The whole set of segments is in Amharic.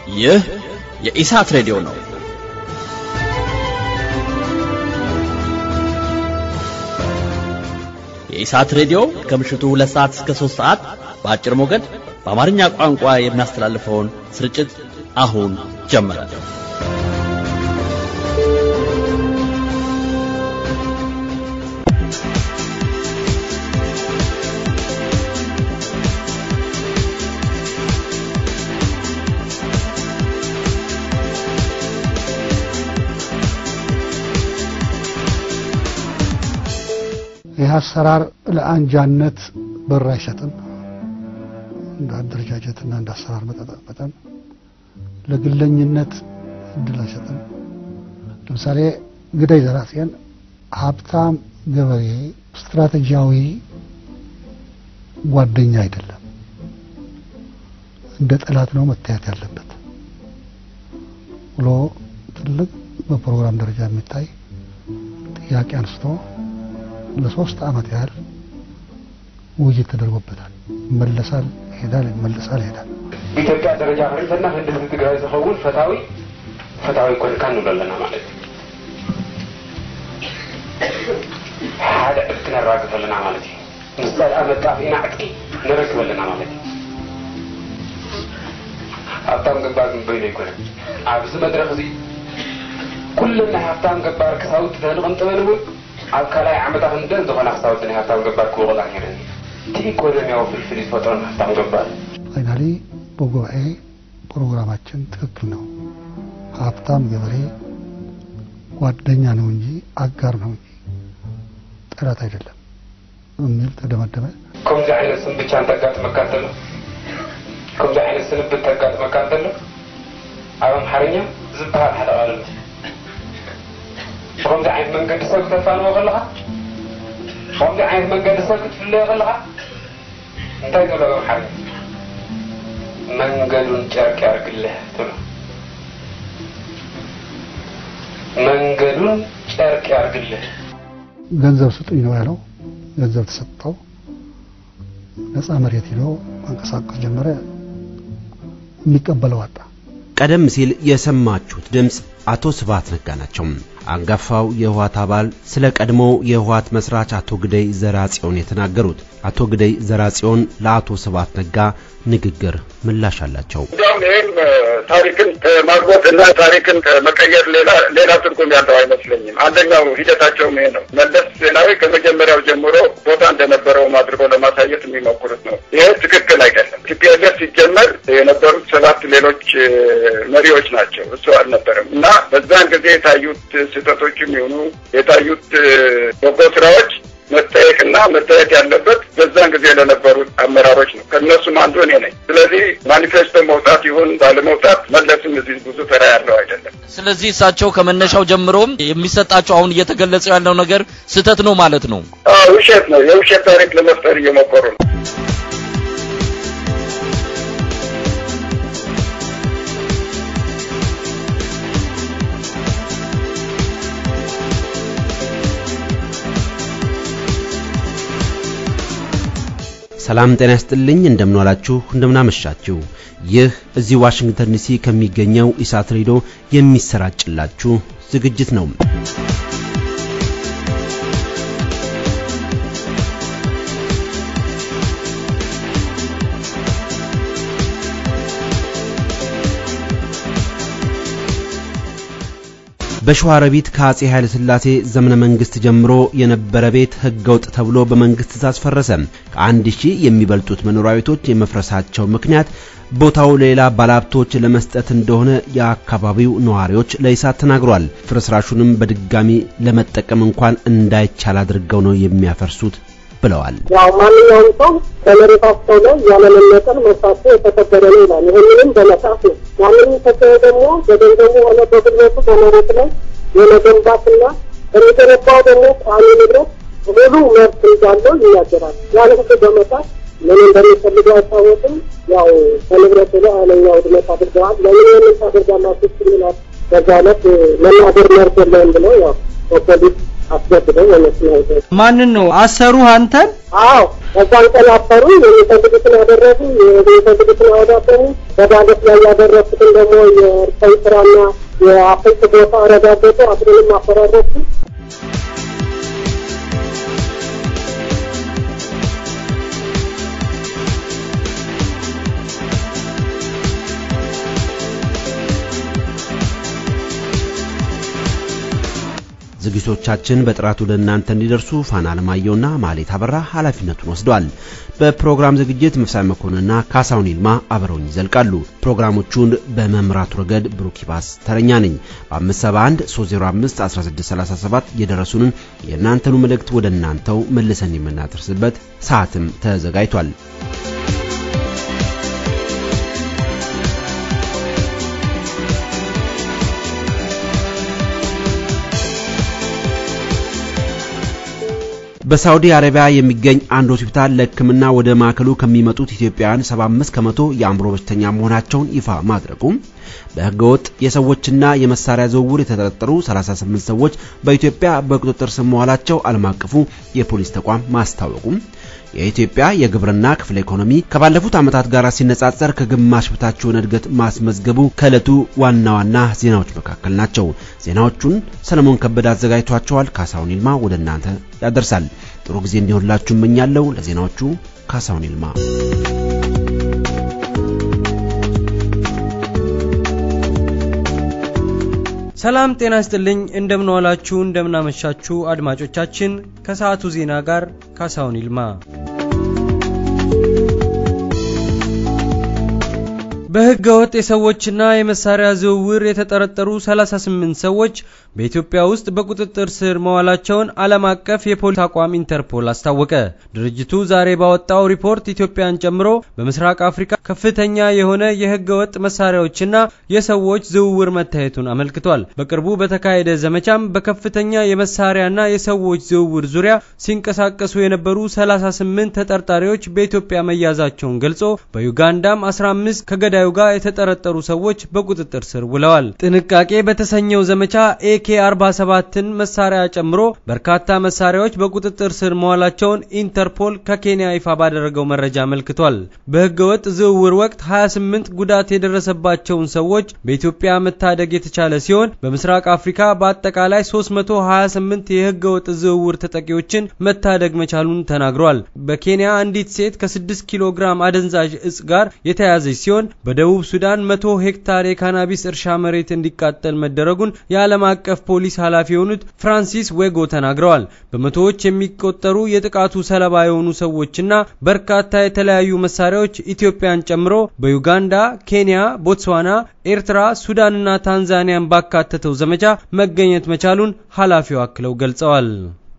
ይህ የኢሳት ሬዲዮ ነው። የኢሳት ሬዲዮ ከምሽቱ ሁለት ሰዓት እስከ ሦስት ሰዓት በአጭር ሞገድ በአማርኛ ቋንቋ የሚያስተላልፈውን ስርጭት አሁን ጀመረ። ይህ አሰራር ለአንጃነት በር አይሰጥም። እንደ አደረጃጀትና እንደ አሰራር መጠን ለግለኝነት እድል አይሰጥም። ለምሳሌ ግዳይ ዘራሴን ሀብታም ገበሬ ስትራቴጂያዊ ጓደኛ አይደለም፣ እንደ ጠላት ነው መታየት ያለበት ብሎ ትልቅ በፕሮግራም ደረጃ የሚታይ ጥያቄ አንስቶ ለሶስት ዓመት ያህል ውይይት ተደርጎበታል። ይመለሳል፣ ይሄዳል፣ ይመለሳል፣ ይሄዳል። ኢትዮጵያ ደረጃ ፈሪተና ህንድ ትግራይ ዝኸውን ፈታዊ ፈታዊ ኮንካ ንብሎ ኣለና ማለት እዩ ሓደ ዕድቂ ነራግፍ ኣለና ማለት እዩ ምስ ጸልአ መጣፍ ኢና ዕቂ ንረክብ ኣለና ማለት እዩ ሃብታም ገባር ንበይኑ ኣይኮነን ኣብዚ መድረክ እዚ ኩለን ናይ ሃብታም ገባር ክሳውቲ ተንቕንጥበን እውን ኣብ ካልኣይ ዓመታት እንደን ዝኾነ ክሳውቲ ናይ ሃብታም ገባር ክውቕጣ ነይረን እቲ ኢኮኖሚያዊ ፍልፍል ዝፈጥሮን ሃብታም ገባር ፋይናሊ በጉባኤ ፕሮግራማችን ትክክል ነው፣ ሀብታም ገበሬ ጓደኛ ነው እንጂ አጋር ነው እንጂ ጠላት አይደለም የሚል ተደመደመ። ከምዚ ዓይነት ስም ብቻ እንተጋጥመካ እንተሎ ከምዚ ዓይነት ስንብት ተጋጥመካ እንተሎ ኣብ ኣምሓርኛ ዝበሃል ሓደ ቃልነት ብከምዚ ዓይነት መንገዲ ሰብ ክተፋንዎ ከለካ ብከምዚ ዓይነት መንገዲ ሰብ ክትፍለዮ ከለካ እንታይ ትብሎ ኣብ ኣምሓርኛ መንገዱን ጨርቅ ያርግልህ ትብሎ መንገዱን ጨርቅ ያርግልህ ገንዘብ ስጡኝ ነው ያለው። ገንዘብ ተሰጠው። ነፃ መሬት ሄዶ መንቀሳቀስ ጀመረ። የሚቀበለው አጣ። ቀደም ሲል የሰማችሁት ድምፅ አቶ ስብሐት ነጋ ናቸው። አንጋፋው የህወሓት አባል ስለ ቀድሞው የህወሓት መስራች አቶ ግደይ ዘርአጽዮን የተናገሩት። አቶ ግደይ ዘርአጽዮን ለአቶ ስብሐት ነጋ ንግግር ምላሽ አላቸው። እንዲያውም ይህም ታሪክን ከማግባት እና ታሪክን ከመቀየር ሌላ ሌላ ትርጉም ያለው አይመስለኝም። አንደኛው ሂደታቸውም ይሄ ነው። መለስ ዜናዊ ከመጀመሪያው ጀምሮ ቦታ እንደነበረውም አድርጎ ለማሳየት የሚሞክሩት ነው። ይሄ ትክክል አይደለም። ቲፒኤልኤፍ ሲጀመር የነበሩት ሰባት ሌሎች መሪዎች ናቸው፣ እሱ አልነበረም እና በዛን ጊዜ የታዩት ስህተቶችም ይሁኑ የታዩት በጎ ስራዎች መጠየቅና መታየት ያለበት በዛን ጊዜ ለነበሩት አመራሮች ነው። ከእነሱም አንዱ እኔ ነኝ። ስለዚህ ማኒፌስቶ መውጣት ይሁን ባለመውጣት መለስም እዚህ ብዙ ተራ ያለው አይደለም። ስለዚህ እሳቸው ከመነሻው ጀምሮም የሚሰጣቸው አሁን እየተገለጸ ያለው ነገር ስህተት ነው ማለት ነው። አዎ ውሸት ነው። የውሸት ታሪክ ለመፍጠር እየሞከሩ ነው። ሰላም ጤና ይስጥልኝ። እንደምንዋላችሁ እንደምናመሻችሁ። ይህ እዚህ ዋሽንግተን ዲሲ ከሚገኘው ኢሳት ሬዲዮ የሚሰራጭላችሁ ዝግጅት ነው። በሸዋሮቢት ከአጼ ኃይለ ሥላሴ ዘመነ መንግስት ጀምሮ የነበረ ቤት ህገወጥ ተብሎ በመንግስት ትእዛዝ ፈረሰ። ከአንድ ሺህ የሚበልጡት መኖሪያ ቤቶች የመፍረሳቸው ምክንያት ቦታው ሌላ ባለሀብቶች ለመስጠት እንደሆነ የአካባቢው ነዋሪዎች ለኢሳት ተናግሯል። ፍርስራሹንም በድጋሚ ለመጠቀም እንኳን እንዳይቻል አድርገው ነው የሚያፈርሱት ብለዋል። ያው ማንኛውም ሰው በመሬታቸው ላይ ያለመነጠል መብታቸው የተከበረ ነው ይላል። ይህንንም በመጽሐፍ ነው። ያንንም ተከየ ደግሞ በገንዘቡ ሆነ በጉልበቱ በመሬት ላይ የመገንባትና በሚገነባው ደግሞ ቋሚ ንብረት ሙሉ መብት እንዳለው ይናገራል። ያን ሁሉ በመጣት ምን እንደሚፈልገው አይታወቅም። ያው በንብረቱ ላይ ኃይለኛ ውድመት አድርገዋል። ለምን ይህንን ታደርጋላችሁ ስሚላት በዛ ዕለት መናገር መብት የለውም ብለው ያው በፖሊስ አስገድደው የመስና ማንን ነው አሰሩ? አንተን? አዎ በዛን ቀን አፈሩ። የሚፈልጉትን አደረጉ፣ የሚፈልጉትን አወዳደሩ። በዳገት ላይ ያደረሱትን ደግሞ የእርሻዊ ስራና የአፍልት ቦታ አረጋገጡ፣ አስሩንም አፈራረሱ። ዝግጅቶቻችን በጥራቱ ለእናንተ እንዲደርሱ ፋና አለማየሁና ማሌት አበራ ኃላፊነቱን ወስደዋል። በፕሮግራም ዝግጅት መፍሳይ መኮንንና ካሳውን ይልማ አብረውኝ ይዘልቃሉ። ፕሮግራሞቹን በመምራቱ ረገድ ብሩኪባስ ተረኛ ነኝ። በ571 305 1637 የደረሱንን የእናንተኑ መልእክት ወደ እናንተው መልሰን የምናደርስበት ሰዓትም ተዘጋጅቷል። በሳውዲ አረቢያ የሚገኝ አንድ ሆስፒታል ለሕክምና ወደ ማዕከሉ ከሚመጡት ኢትዮጵያውያን 75 ከመቶ የአእምሮ በሽተኛ መሆናቸውን ይፋ ማድረጉም በህገወጥ የሰዎችና የመሳሪያ ዝውውር የተጠረጠሩ 38 ሰዎች በኢትዮጵያ በቁጥጥር ስር መዋላቸው ዓለም አቀፉ የፖሊስ ተቋም ማስታወቁም የኢትዮጵያ የግብርና ክፍለ ኢኮኖሚ ከባለፉት ዓመታት ጋር ሲነጻጸር ከግማሽ በታችውን እድገት ማስመዝገቡ ከዕለቱ ዋና ዋና ዜናዎች መካከል ናቸው። ዜናዎቹን ሰለሞን ከበደ አዘጋጅቷቸዋል። ካሳሁን ይልማ ወደ እናንተ ያደርሳል። ጥሩ ጊዜ እንዲሆንላችሁ እመኛለሁ። ለዜናዎቹ ካሳሁን ይልማ። ሰላም ጤና ይስጥልኝ። እንደምንዋላችሁ እንደምናመሻችሁ አድማጮቻችን፣ ከሰዓቱ ዜና ጋር ካሳሁን ይልማ። በሕገ ወጥ የሰዎችና የመሳሪያ ዝውውር የተጠረጠሩ 38 ሰዎች በኢትዮጵያ ውስጥ በቁጥጥር ስር መዋላቸውን ዓለም አቀፍ የፖሊስ ተቋም ኢንተርፖል አስታወቀ። ድርጅቱ ዛሬ ባወጣው ሪፖርት ኢትዮጵያን ጨምሮ በምስራቅ አፍሪካ ከፍተኛ የሆነ የሕገ ወጥ መሳሪያዎችና የሰዎች ዝውውር መታየቱን አመልክቷል። በቅርቡ በተካሄደ ዘመቻም በከፍተኛ የመሳሪያና የሰዎች ዝውውር ዙሪያ ሲንቀሳቀሱ የነበሩ 38 ተጠርጣሪዎች በኢትዮጵያ መያዛቸውን ገልጾ በዩጋንዳም 15 ከገዳ ጉዳዩ ጋር የተጠረጠሩ ሰዎች በቁጥጥር ስር ውለዋል። ጥንቃቄ በተሰኘው ዘመቻ ኤኬ 47ን መሳሪያ ጨምሮ በርካታ መሳሪያዎች በቁጥጥር ስር መዋላቸውን ኢንተርፖል ከኬንያ ይፋ ባደረገው መረጃ አመልክቷል። በህገወጥ ዝውውር ወቅት 28 ጉዳት የደረሰባቸውን ሰዎች በኢትዮጵያ መታደግ የተቻለ ሲሆን በምስራቅ አፍሪካ በአጠቃላይ 328 የህገወጥ ዝውውር ተጠቂዎችን መታደግ መቻሉን ተናግሯል። በኬንያ አንዲት ሴት ከ6 ኪሎ ግራም አደንዛዥ እጽ ጋር የተያዘች ሲሆን በደቡብ ሱዳን መቶ ሄክታር የካናቢስ እርሻ መሬት እንዲቃጠል መደረጉን የዓለም አቀፍ ፖሊስ ኃላፊ የሆኑት ፍራንሲስ ዌጎ ተናግረዋል። በመቶዎች የሚቆጠሩ የጥቃቱ ሰለባ የሆኑ ሰዎችና በርካታ የተለያዩ መሳሪያዎች ኢትዮጵያን ጨምሮ በዩጋንዳ፣ ኬንያ፣ ቦትስዋና፣ ኤርትራ፣ ሱዳንና ታንዛኒያን ባካተተው ዘመቻ መገኘት መቻሉን ኃላፊው አክለው ገልጸዋል።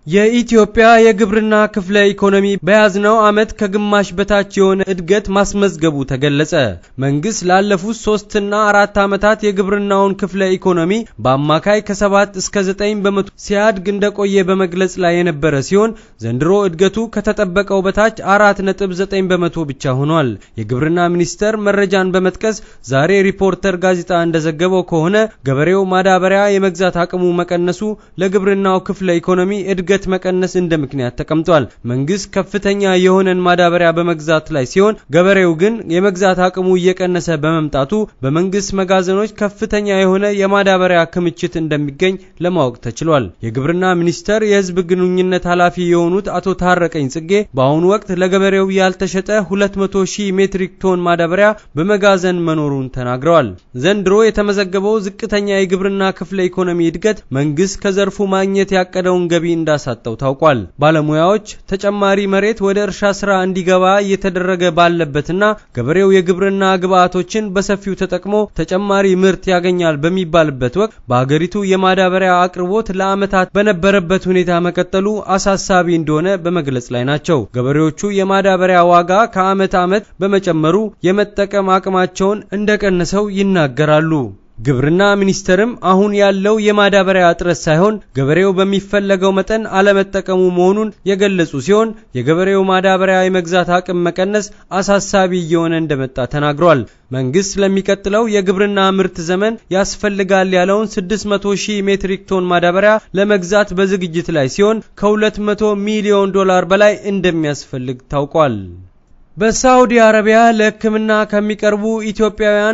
የኢትዮጵያ የግብርና ክፍለ ኢኮኖሚ በያዝነው ዓመት ከግማሽ በታች የሆነ እድገት ማስመዝገቡ ተገለጸ። መንግስት ላለፉት ሶስትና አራት ዓመታት የግብርናውን ክፍለ ኢኮኖሚ በአማካይ ከሰባት እስከ ዘጠኝ በመቶ ሲያድግ እንደቆየ በመግለጽ ላይ የነበረ ሲሆን ዘንድሮ እድገቱ ከተጠበቀው በታች አራት ነጥብ ዘጠኝ በመቶ ብቻ ሆኗል። የግብርና ሚኒስቴር መረጃን በመጥቀስ ዛሬ ሪፖርተር ጋዜጣ እንደዘገበው ከሆነ ገበሬው ማዳበሪያ የመግዛት አቅሙ መቀነሱ ለግብርናው ክፍለ ኢኮኖሚ እድገት እድገት መቀነስ እንደ ምክንያት ተቀምጧል። መንግስት ከፍተኛ የሆነን ማዳበሪያ በመግዛት ላይ ሲሆን ገበሬው ግን የመግዛት አቅሙ እየቀነሰ በመምጣቱ በመንግስት መጋዘኖች ከፍተኛ የሆነ የማዳበሪያ ክምችት እንደሚገኝ ለማወቅ ተችሏል። የግብርና ሚኒስቴር የህዝብ ግንኙነት ኃላፊ የሆኑት አቶ ታረቀኝ ጽጌ በአሁኑ ወቅት ለገበሬው ያልተሸጠ 200 ሺህ ሜትሪክ ቶን ማዳበሪያ በመጋዘን መኖሩን ተናግረዋል። ዘንድሮ የተመዘገበው ዝቅተኛ የግብርና ክፍለ ኢኮኖሚ እድገት መንግስት ከዘርፉ ማግኘት ያቀደውን ገቢ እንዳ ሳጠው ታውቋል። ባለሙያዎች ተጨማሪ መሬት ወደ እርሻ ስራ እንዲገባ እየተደረገ ባለበትና ገበሬው የግብርና ግብዓቶችን በሰፊው ተጠቅሞ ተጨማሪ ምርት ያገኛል በሚባልበት ወቅት በሀገሪቱ የማዳበሪያ አቅርቦት ለዓመታት በነበረበት ሁኔታ መቀጠሉ አሳሳቢ እንደሆነ በመግለጽ ላይ ናቸው። ገበሬዎቹ የማዳበሪያ ዋጋ ከዓመት ዓመት በመጨመሩ የመጠቀም አቅማቸውን እንደቀነሰው ይናገራሉ። ግብርና ሚኒስቴርም አሁን ያለው የማዳበሪያ እጥረት ሳይሆን ገበሬው በሚፈለገው መጠን አለመጠቀሙ መሆኑን የገለጹ ሲሆን የገበሬው ማዳበሪያ የመግዛት አቅም መቀነስ አሳሳቢ እየሆነ እንደመጣ ተናግሯል። መንግስት ለሚቀጥለው የግብርና ምርት ዘመን ያስፈልጋል ያለውን 600 ሺህ ሜትሪክ ቶን ማዳበሪያ ለመግዛት በዝግጅት ላይ ሲሆን ከ200 ሚሊዮን ዶላር በላይ እንደሚያስፈልግ ታውቋል። በሳዑዲ አረቢያ ለሕክምና ከሚቀርቡ ኢትዮጵያውያን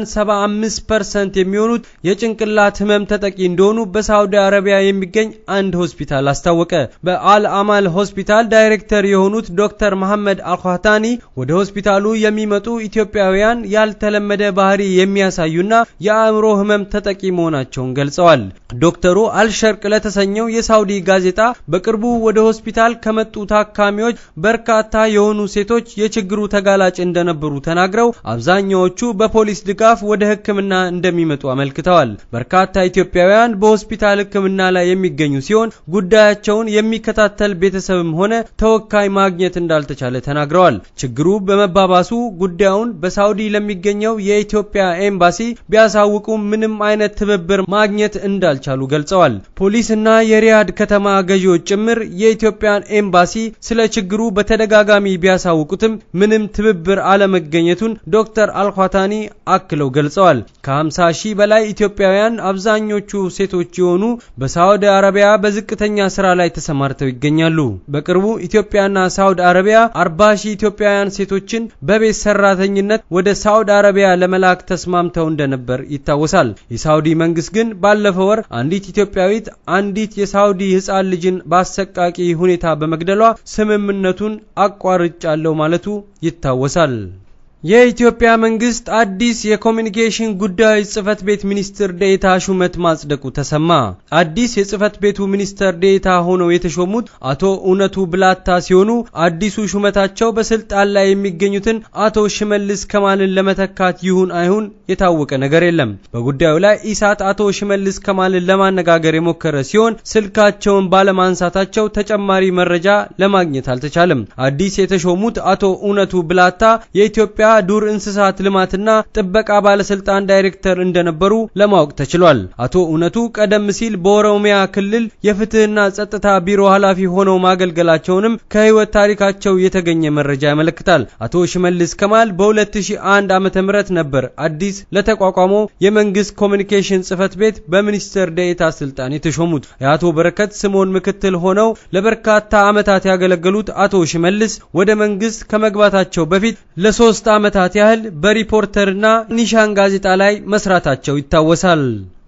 75% የሚሆኑት የጭንቅላት ህመም ተጠቂ እንደሆኑ በሳዑዲ አረቢያ የሚገኝ አንድ ሆስፒታል አስታወቀ። በአል አማል ሆስፒታል ዳይሬክተር የሆኑት ዶክተር መሐመድ አልኳታኒ ወደ ሆስፒታሉ የሚመጡ ኢትዮጵያውያን ያልተለመደ ባህሪ የሚያሳዩና የአእምሮ ህመም ተጠቂ መሆናቸውን ገልጸዋል። ዶክተሩ አልሸርቅ ለተሰኘው የሳዑዲ ጋዜጣ በቅርቡ ወደ ሆስፒታል ከመጡ ታካሚዎች በርካታ የሆኑ ሴቶች የችግሩ ተጋላጭ እንደነበሩ ተናግረው አብዛኛዎቹ በፖሊስ ድጋፍ ወደ ሕክምና እንደሚመጡ አመልክተዋል። በርካታ ኢትዮጵያውያን በሆስፒታል ሕክምና ላይ የሚገኙ ሲሆን ጉዳያቸውን የሚከታተል ቤተሰብም ሆነ ተወካይ ማግኘት እንዳልተቻለ ተናግረዋል። ችግሩ በመባባሱ ጉዳዩን በሳውዲ ለሚገኘው የኢትዮጵያ ኤምባሲ ቢያሳውቁ ምንም አይነት ትብብር ማግኘት እንዳልቻሉ ገልጸዋል። ፖሊስና የሪያድ ከተማ ገዢዎች ጭምር የኢትዮጵያን ኤምባሲ ስለ ችግሩ በተደጋጋሚ ቢያሳውቁትም ምንም ትብብር አለመገኘቱን ዶክተር አልኳታኒ አክለው ገልጸዋል። ከ50 ሺህ በላይ ኢትዮጵያውያን አብዛኞቹ ሴቶች የሆኑ በሳዑዲ አረቢያ በዝቅተኛ ስራ ላይ ተሰማርተው ይገኛሉ። በቅርቡ ኢትዮጵያና ሳዑዲ አረቢያ 40 ሺህ ኢትዮጵያውያን ሴቶችን በቤት ሰራተኝነት ወደ ሳዑዲ አረቢያ ለመላክ ተስማምተው እንደነበር ይታወሳል። የሳዑዲ መንግስት ግን ባለፈው ወር አንዲት ኢትዮጵያዊት አንዲት የሳዑዲ ህፃን ልጅን በአሰቃቂ ሁኔታ በመግደሏ ስምምነቱን አቋርጫለሁ ማለቱ ይታወሳል። የኢትዮጵያ መንግስት አዲስ የኮሚኒኬሽን ጉዳዮች ጽህፈት ቤት ሚኒስትር ዴኤታ ሹመት ማጽደቁ ተሰማ። አዲስ የጽህፈት ቤቱ ሚኒስትር ዴኤታ ሆነው የተሾሙት አቶ እውነቱ ብላታ ሲሆኑ አዲሱ ሹመታቸው በስልጣን ላይ የሚገኙትን አቶ ሽመልስ ከማልን ለመተካት ይሁን አይሁን የታወቀ ነገር የለም። በጉዳዩ ላይ ኢሳት አቶ ሽመልስ ከማልን ለማነጋገር የሞከረ ሲሆን ስልካቸውን ባለማንሳታቸው ተጨማሪ መረጃ ለማግኘት አልተቻለም። አዲስ የተሾሙት አቶ እውነቱ ብላታ የኢትዮጵያ ዱር እንስሳት ልማትና ጥበቃ ባለስልጣን ዳይሬክተር እንደነበሩ ለማወቅ ተችሏል። አቶ እውነቱ ቀደም ሲል በኦሮሚያ ክልል የፍትህና ጸጥታ ቢሮ ኃላፊ ሆነው ማገልገላቸውንም ከህይወት ታሪካቸው የተገኘ መረጃ ያመለክታል። አቶ ሽመልስ ከማል በ2001 ዓ.ም ነበር አዲስ ለተቋቋመው የመንግስት ኮሚኒኬሽን ጽህፈት ቤት በሚኒስትር ዴኤታ ስልጣን የተሾሙት። የአቶ በረከት ስምኦን ምክትል ሆነው ለበርካታ ዓመታት ያገለገሉት አቶ ሽመልስ ወደ መንግስት ከመግባታቸው በፊት ለሶስት ዓመታት ያህል በሪፖርተርና ኒሻን ጋዜጣ ላይ መስራታቸው ይታወሳል።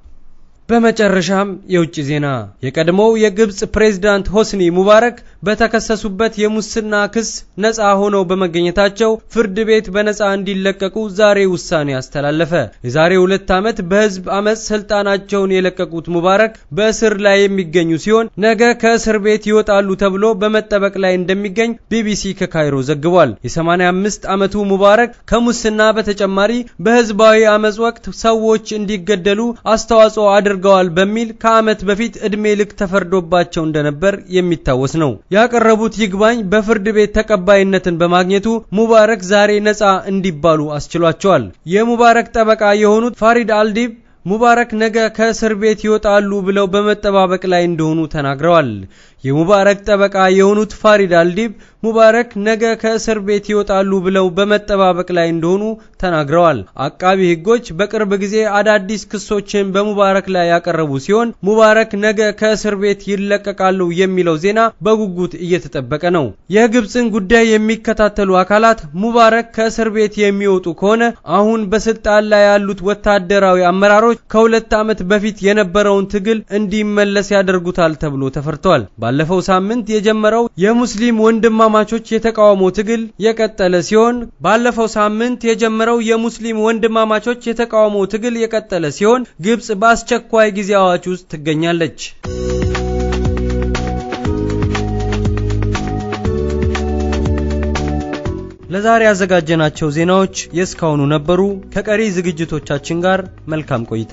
በመጨረሻም የውጭ ዜና የቀድሞው የግብጽ ፕሬዝዳንት ሆስኒ ሙባረክ በተከሰሱበት የሙስና ክስ ነፃ ሆነው በመገኘታቸው ፍርድ ቤት በነፃ እንዲለቀቁ ዛሬ ውሳኔ አስተላለፈ። የዛሬ ሁለት ዓመት በህዝብ አመፅ ስልጣናቸውን የለቀቁት ሙባረክ በእስር ላይ የሚገኙ ሲሆን ነገ ከእስር ቤት ይወጣሉ ተብሎ በመጠበቅ ላይ እንደሚገኝ ቢቢሲ ከካይሮ ዘግቧል። የ85 ዓመቱ ሙባረክ ከሙስና በተጨማሪ በህዝባዊ አመፅ ወቅት ሰዎች እንዲገደሉ አስተዋጽኦ አድርገዋል በሚል ከዓመት በፊት ዕድሜ ልክ ተፈርዶባቸው እንደነበር የሚታወስ ነው። ያቀረቡት ይግባኝ በፍርድ ቤት ተቀባይነትን በማግኘቱ ሙባረክ ዛሬ ነፃ እንዲባሉ አስችሏቸዋል። የሙባረክ ጠበቃ የሆኑት ፋሪድ አልዲብ ሙባረክ ነገ ከእስር ቤት ይወጣሉ ብለው በመጠባበቅ ላይ እንደሆኑ ተናግረዋል። የሙባረክ ጠበቃ የሆኑት ፋሪድ አልዲብ ሙባረክ ነገ ከእስር ቤት ይወጣሉ ብለው በመጠባበቅ ላይ እንደሆኑ ተናግረዋል። አቃቢ ሕጎች በቅርብ ጊዜ አዳዲስ ክሶችን በሙባረክ ላይ ያቀረቡ ሲሆን ሙባረክ ነገ ከእስር ቤት ይለቀቃሉ የሚለው ዜና በጉጉት እየተጠበቀ ነው። የግብፅን ጉዳይ የሚከታተሉ አካላት ሙባረክ ከእስር ቤት የሚወጡ ከሆነ አሁን በስልጣን ላይ ያሉት ወታደራዊ አመራሮች ከሁለት ዓመት በፊት የነበረውን ትግል እንዲመለስ ያደርጉታል ተብሎ ተፈርቷል። ባለፈው ሳምንት የጀመረው የሙስሊም ወንድማማቾች የተቃውሞ ትግል የቀጠለ ሲሆን ባለፈው ሳምንት የጀመረው የሙስሊም ወንድማማቾች የተቃውሞ ትግል የቀጠለ ሲሆን ግብጽ በአስቸኳይ ጊዜ አዋጅ ውስጥ ትገኛለች። ለዛሬ ያዘጋጀናቸው ዜናዎች የእስካሁኑ ነበሩ። ከቀሪ ዝግጅቶቻችን ጋር መልካም ቆይታ።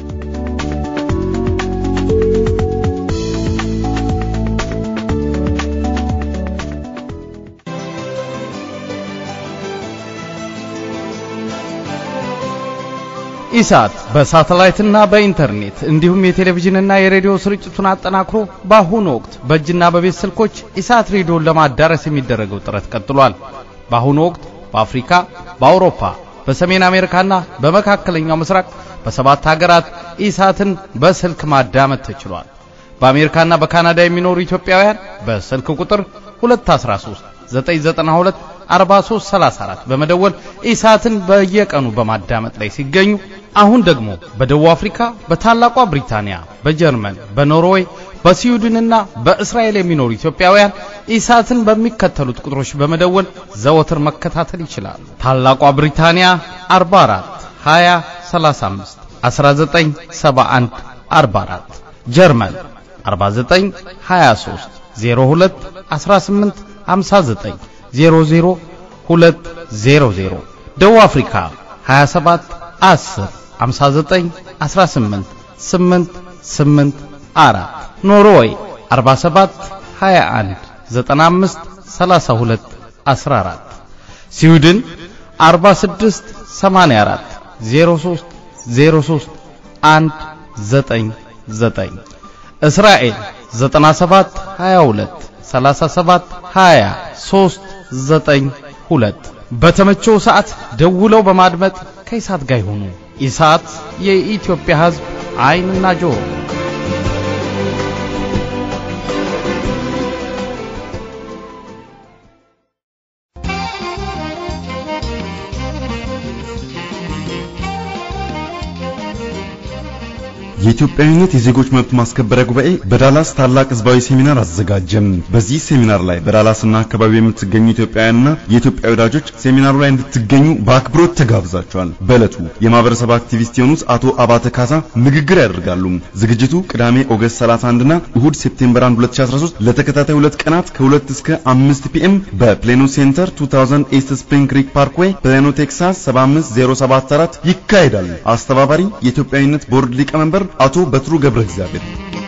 ኢሳት በሳተላይትና በኢንተርኔት እንዲሁም የቴሌቪዥንና የሬዲዮ ስርጭቱን አጠናክሮ በአሁኑ ወቅት በእጅና በቤት ስልኮች ኢሳት ሬዲዮን ለማዳረስ የሚደረገው ጥረት ቀጥሏል። በአሁኑ ወቅት በአፍሪካ፣ በአውሮፓ፣ በሰሜን አሜሪካና በመካከለኛው ምስራቅ በሰባት ሀገራት ኢሳትን በስልክ ማዳመጥ ተችሏል። በአሜሪካና በካናዳ የሚኖሩ ኢትዮጵያውያን በስልክ ቁጥር 213 992 4334 በመደወል ኢሳትን በየቀኑ በማዳመጥ ላይ ሲገኙ አሁን ደግሞ በደቡብ አፍሪካ፣ በታላቋ ብሪታንያ፣ በጀርመን፣ በኖርዌይ፣ በስዊድንና በእስራኤል የሚኖሩ ኢትዮጵያውያን ኢሳትን በሚከተሉት ቁጥሮች በመደወል ዘወትር መከታተል ይችላሉ። ታላቋ ብሪታንያ 44 20 35 1971 44 ጀርመን 49 23 02 18 59 00 200 ደቡብ አፍሪካ 27 10 59 18 8 8 4 ኖርዌይ 47 21 95 32 14 ስዊድን 46 84 03 03 199 እስራኤል 97 22 37 20 392 በተመቸው ሰዓት ደውለው በማድመጥ ከኢሳት ጋር ይሁኑ። ኢሳት የኢትዮጵያ ሕዝብ ዓይንና ጆሮ። የኢትዮጵያዊነት የዜጎች መብት ማስከበሪያ ጉባኤ በዳላስ ታላቅ ህዝባዊ ሴሚናር አዘጋጀም። በዚህ ሴሚናር ላይ በዳላስና አካባቢ የምትገኙ ኢትዮጵያውያንና የኢትዮጵያ ወዳጆች ሴሚናሩ ላይ እንድትገኙ በአክብሮት ተጋብዛቸዋል። በዕለቱ የማህበረሰብ አክቲቪስት የሆኑት አቶ አባተ ካሳ ንግግር ያደርጋሉ። ዝግጅቱ ቅዳሜ ኦገስት 31 እና እሁድ ሴፕቴምበር 1 2013 ለተከታታይ ሁለት ቀናት ከ2 እስከ 5 ፒኤም በፕሌኖ ሴንተር 2000 ኢስት ስፕሪንግ ክሪክ ፓርክዌይ ፕሌኖ ቴክሳስ 75074 ይካሄዳል። አስተባባሪ የኢትዮጵያዊነት ቦርድ ሊቀመንበር አቶ በትሩ ገብረ እግዚአብሔር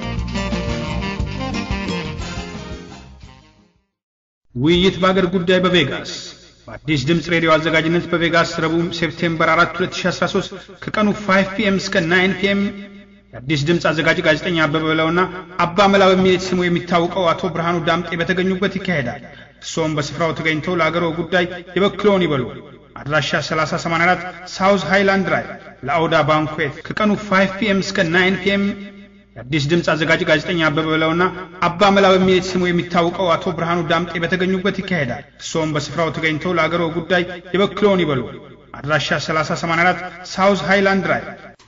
ውይይት በአገር ጉዳይ በቬጋስ በአዲስ ድምፅ ሬዲዮ አዘጋጅነት በቬጋስ ረቡዕ ሴፕቴምበር 4 2013 ከቀኑ 5 ፒኤም እስከ 9 ፒኤም የአዲስ ድምፅ አዘጋጅ ጋዜጠኛ አበበ በለውና አባ መላ በሚል ስሙ የሚታወቀው አቶ ብርሃኑ ዳምጤ በተገኙበት ይካሄዳል። እርስዎም በስፍራው ተገኝተው ለአገሮ ጉዳይ የበኩለውን ይበሉ። አድራሻ 3084 ሳውዝ ሃይላንድ ድራይቭ ለአውዳ ባንኩዌት ከቀኑ 5 ፒኤም እስከ 9 ፒኤም የአዲስ ድምፅ አዘጋጅ ጋዜጠኛ አበበ በለውና አባ መላ በሚል ስሙ የሚታወቀው አቶ ብርሃኑ ዳምጤ በተገኙበት ይካሄዳል። እርስዎም በስፍራው ተገኝተው ለአገሮ ጉዳይ የበኩለውን ይበሉ። አድራሻ 3084 ሳውዝ ሃይላንድ ድራይቭ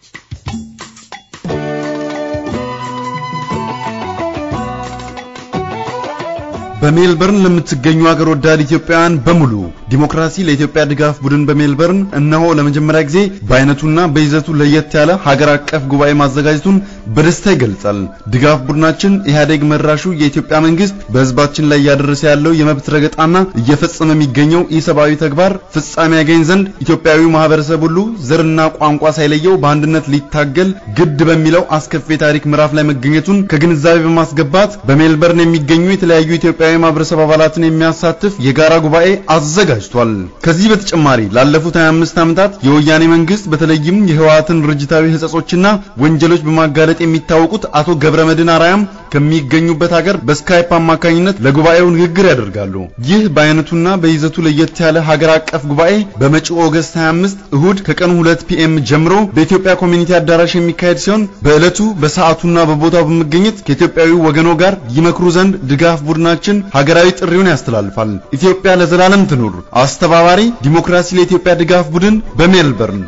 በሜልበርን ለምትገኙ አገር ወዳድ ኢትዮጵያውያን በሙሉ ዲሞክራሲ ለኢትዮጵያ ድጋፍ ቡድን በሜልበርን እነሆ ለመጀመሪያ ጊዜ በአይነቱና በይዘቱ ለየት ያለ ሀገር አቀፍ ጉባኤ ማዘጋጀቱን በደስታ ይገልጻል። ድጋፍ ቡድናችን ኢህአዴግ መራሹ የኢትዮጵያ መንግስት በህዝባችን ላይ እያደረሰ ያለው የመብት ረገጣና እየፈጸመ የሚገኘው ኢሰብአዊ ተግባር ፍጻሜ ያገኝ ዘንድ ኢትዮጵያዊው ማህበረሰብ ሁሉ ዘርና ቋንቋ ሳይለየው በአንድነት ሊታገል ግድ በሚለው አስከፊ የታሪክ ምዕራፍ ላይ መገኘቱን ከግንዛቤ በማስገባት በሜልበርን የሚገኙ የተለያዩ ኢትዮጵያዊ ማህበረሰብ አባላትን የሚያሳትፍ የጋራ ጉባኤ አዘጋጅቷል። ከዚህ በተጨማሪ ላለፉት 25 ዓመታት የወያኔ መንግስት በተለይም የህወሓትን ድርጅታዊ ህጸጾችና ወንጀሎች በማጋለጥ የሚታወቁት አቶ ገብረመድህን አርአያም ከሚገኙበት ሀገር በስካይፕ አማካኝነት ለጉባኤው ንግግር ያደርጋሉ። ይህ በአይነቱና በይዘቱ ለየት ያለ ሀገር አቀፍ ጉባኤ በመጪው ኦገስት 25 እሁድ ከቀኑ 2 ፒኤም ጀምሮ በኢትዮጵያ ኮሚኒቲ አዳራሽ የሚካሄድ ሲሆን በዕለቱ በሰዓቱና በቦታው በመገኘት ከኢትዮጵያዊ ወገኖ ጋር ይመክሩ ዘንድ ድጋፍ ቡድናችን ሀገራዊ ጥሪውን ያስተላልፋል። ኢትዮጵያ ለዘላለም ትኑር። አስተባባሪ ዲሞክራሲ ለኢትዮጵያ ድጋፍ ቡድን በሜልበርን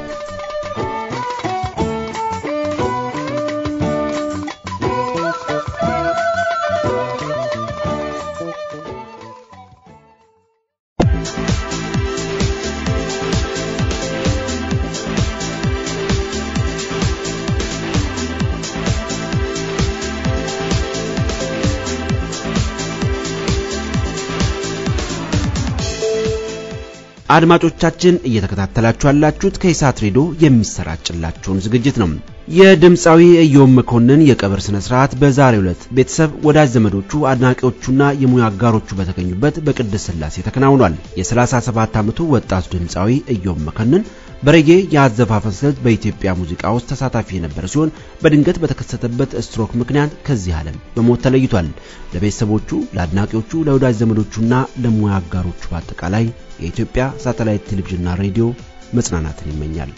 አድማጮቻችን እየተከታተላችሁ ያላችሁት ከኢሳት ሬዲዮ የሚሰራጭላችሁን ዝግጅት ነው። የድምፃዊ ኢዮብ መኮንን የቀብር ስነ ስርዓት በዛሬው ዕለት ቤተሰብ፣ ወዳጅ ዘመዶቹ፣ አድናቂዎቹና የሙያ አጋሮቹ በተገኙበት በቅድስት ሥላሴ ተከናውኗል። የ37 ዓመቱ ወጣቱ ድምፃዊ ኢዮብ መኮንን በሬጌ የአዘፋፈን ስልት በኢትዮጵያ ሙዚቃ ውስጥ ተሳታፊ የነበረ ሲሆን በድንገት በተከሰተበት ስትሮክ ምክንያት ከዚህ ዓለም በሞት ተለይቷል። ለቤተሰቦቹ፣ ለአድናቂዎቹ፣ ለወዳጅ ዘመዶቹና ለሙያ አጋሮቹ በአጠቃላይ የኢትዮጵያ ሳተላይት ቴሌቪዥንና ሬዲዮ መጽናናትን ይመኛል።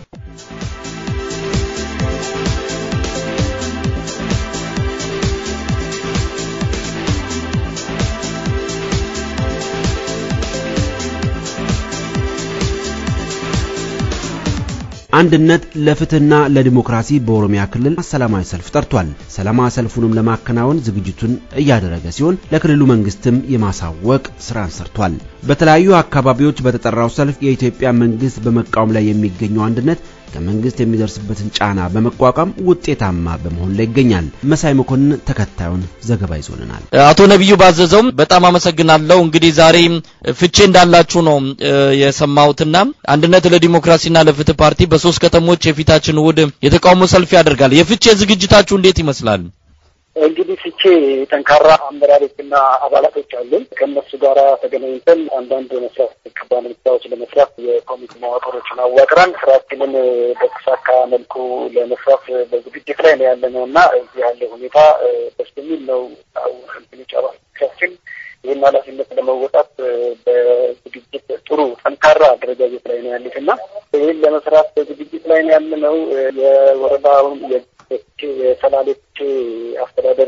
አንድነት ለፍትህና ለዲሞክራሲ በኦሮሚያ ክልል ሰላማዊ ሰልፍ ጠርቷል። ሰላማዊ ሰልፉንም ለማከናወን ዝግጅቱን እያደረገ ሲሆን ለክልሉ መንግስትም የማሳወቅ ስራን ሰርቷል። በተለያዩ አካባቢዎች በተጠራው ሰልፍ የኢትዮጵያ መንግስት በመቃወም ላይ የሚገኘው አንድነት ከመንግስት የሚደርስበትን ጫና በመቋቋም ውጤታማ በመሆን ላይ ይገኛል። መሳይ መኮንን ተከታዩን ዘገባ ይዞልናል። አቶ ነቢዩ ባዘዘውም በጣም አመሰግናለሁ። እንግዲህ ዛሬ ፍቼ እንዳላችሁ ነው የሰማሁትና አንድነት ለዲሞክራሲና ለፍትህ ፓርቲ በሶስት ከተሞች የፊታችን እሑድ የተቃውሞ ሰልፍ ያደርጋል። የፍቼ ዝግጅታችሁ እንዴት ይመስላል? እንግዲህ ፍቼ ጠንካራ አመራሮችና አባላቶች አሉን። ከእነሱ ጋር ተገናኝተን አንዳንድ መስራት የሚገባን ስራዎች ለመስራት የኮሚቴ መዋቅሮችን አዋቅረን ስራችንን በተሳካ መልኩ ለመስራት በዝግጅት ላይ ነው ያለ ነው እና እዚህ ያለ ሁኔታ ደስ የሚል ነው። እንትኖች አባሎቻችን ይህን ኃላፊነት ለመወጣት በዝግጅት ጥሩ ጠንካራ አደረጃጀት ላይ ነው ያሉት እና ይህን ለመስራት በዝግጅት ላይ ነው ያለ ነው። የወረዳውን የሰላሌች አስተዳደር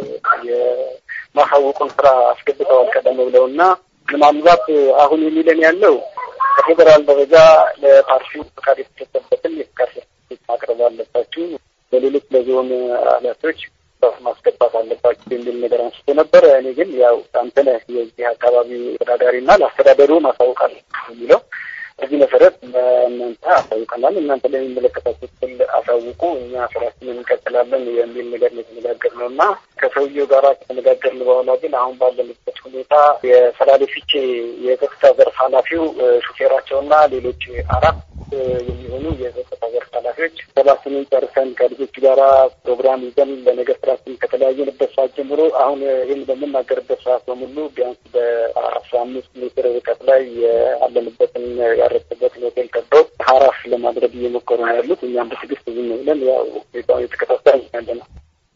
የማሳወቁን ስራ አስገብተዋል ቀደም ብለው እና ምናልባት አሁን የሚለን ያለው በፌዴራል ደረጃ ለፓርቲው ፍቃድ የተሰጠበትን የፍቃድ ሰርቲፊኬት ማቅረብ አለባችሁ፣ በሌሎች ለዞን ኃላፊዎች ማስገባት አለባችሁ የሚል ነገር አንስቶ ነበረ። እኔ ግን ያው አንተ ነህ የዚህ አካባቢ ተዳዳሪና ለአስተዳደሩ ማሳወቅ አለ የሚለው በዚህ መሰረት ለእናንተ አሳውቀናል። እናንተ ለሚመለከታቸው ክፍል አሳውቁ፣ እኛ ስራችንን እንቀጥላለን የሚል ነገር ነው የተነጋገርነው እና ከሰውየው ጋር ከተነጋገርን በኋላ ግን አሁን ባለንበት ሁኔታ የሰላሌ ፊቼ የጸጥታ ዘርፍ ኃላፊው ሹፌራቸውና ሌሎች አራት የሚሆኑ የጸጥታ ዘርፍ ኃላፊዎች ሰባችንን ጨርሰን ከልጆቹ ጋራ ፕሮግራም ይዘን ለነገ ስራችን ከተለያየንበት ሰዓት ጀምሮ አሁን ይህን በምናገርበት ሰዓት በሙሉ ቢያንስ በአስራ አምስት ሜትር ርቀት ላይ ያለንበትን ያረፍበትን ሆቴል ከበው ሀራፍ ለማድረግ እየሞከሩ ነው ያሉት። እኛም በትዕግስት ዝም ብለን ያው ሁኔታውን የተከታተልን ያለ ነው።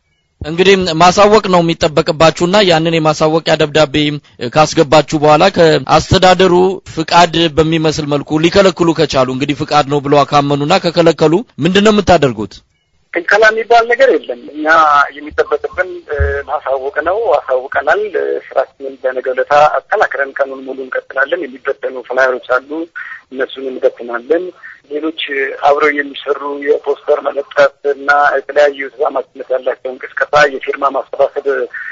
እንግዲህ ማሳወቅ ነው የሚጠበቅባችሁና ያንን የማሳወቂያ ደብዳቤ ካስገባችሁ በኋላ ከአስተዳደሩ ፍቃድ በሚመስል መልኩ ሊከለክሉ ከቻሉ እንግዲህ ፍቃድ ነው ብለው ካመኑና ከከለከሉ ምንድን ነው የምታደርጉት? ክልከላ የሚባል ነገር የለም። እኛ የሚጠበቅብን ማሳወቅ ነው። አሳውቀናል። ስራችንን በነገ ዕለት አጠናክረን ቀኑን ሙሉ እንቀጥላለን። የሚበተኑ ፍላየሮች አሉ፣ እነሱን እንበትናለን። ሌሎች አብረው የሚሰሩ የፖስተር መለጠፍ እና የተለያዩ ተዛማችነት ያላቸው እንቅስቀሳ የፊርማ ማሰባሰብ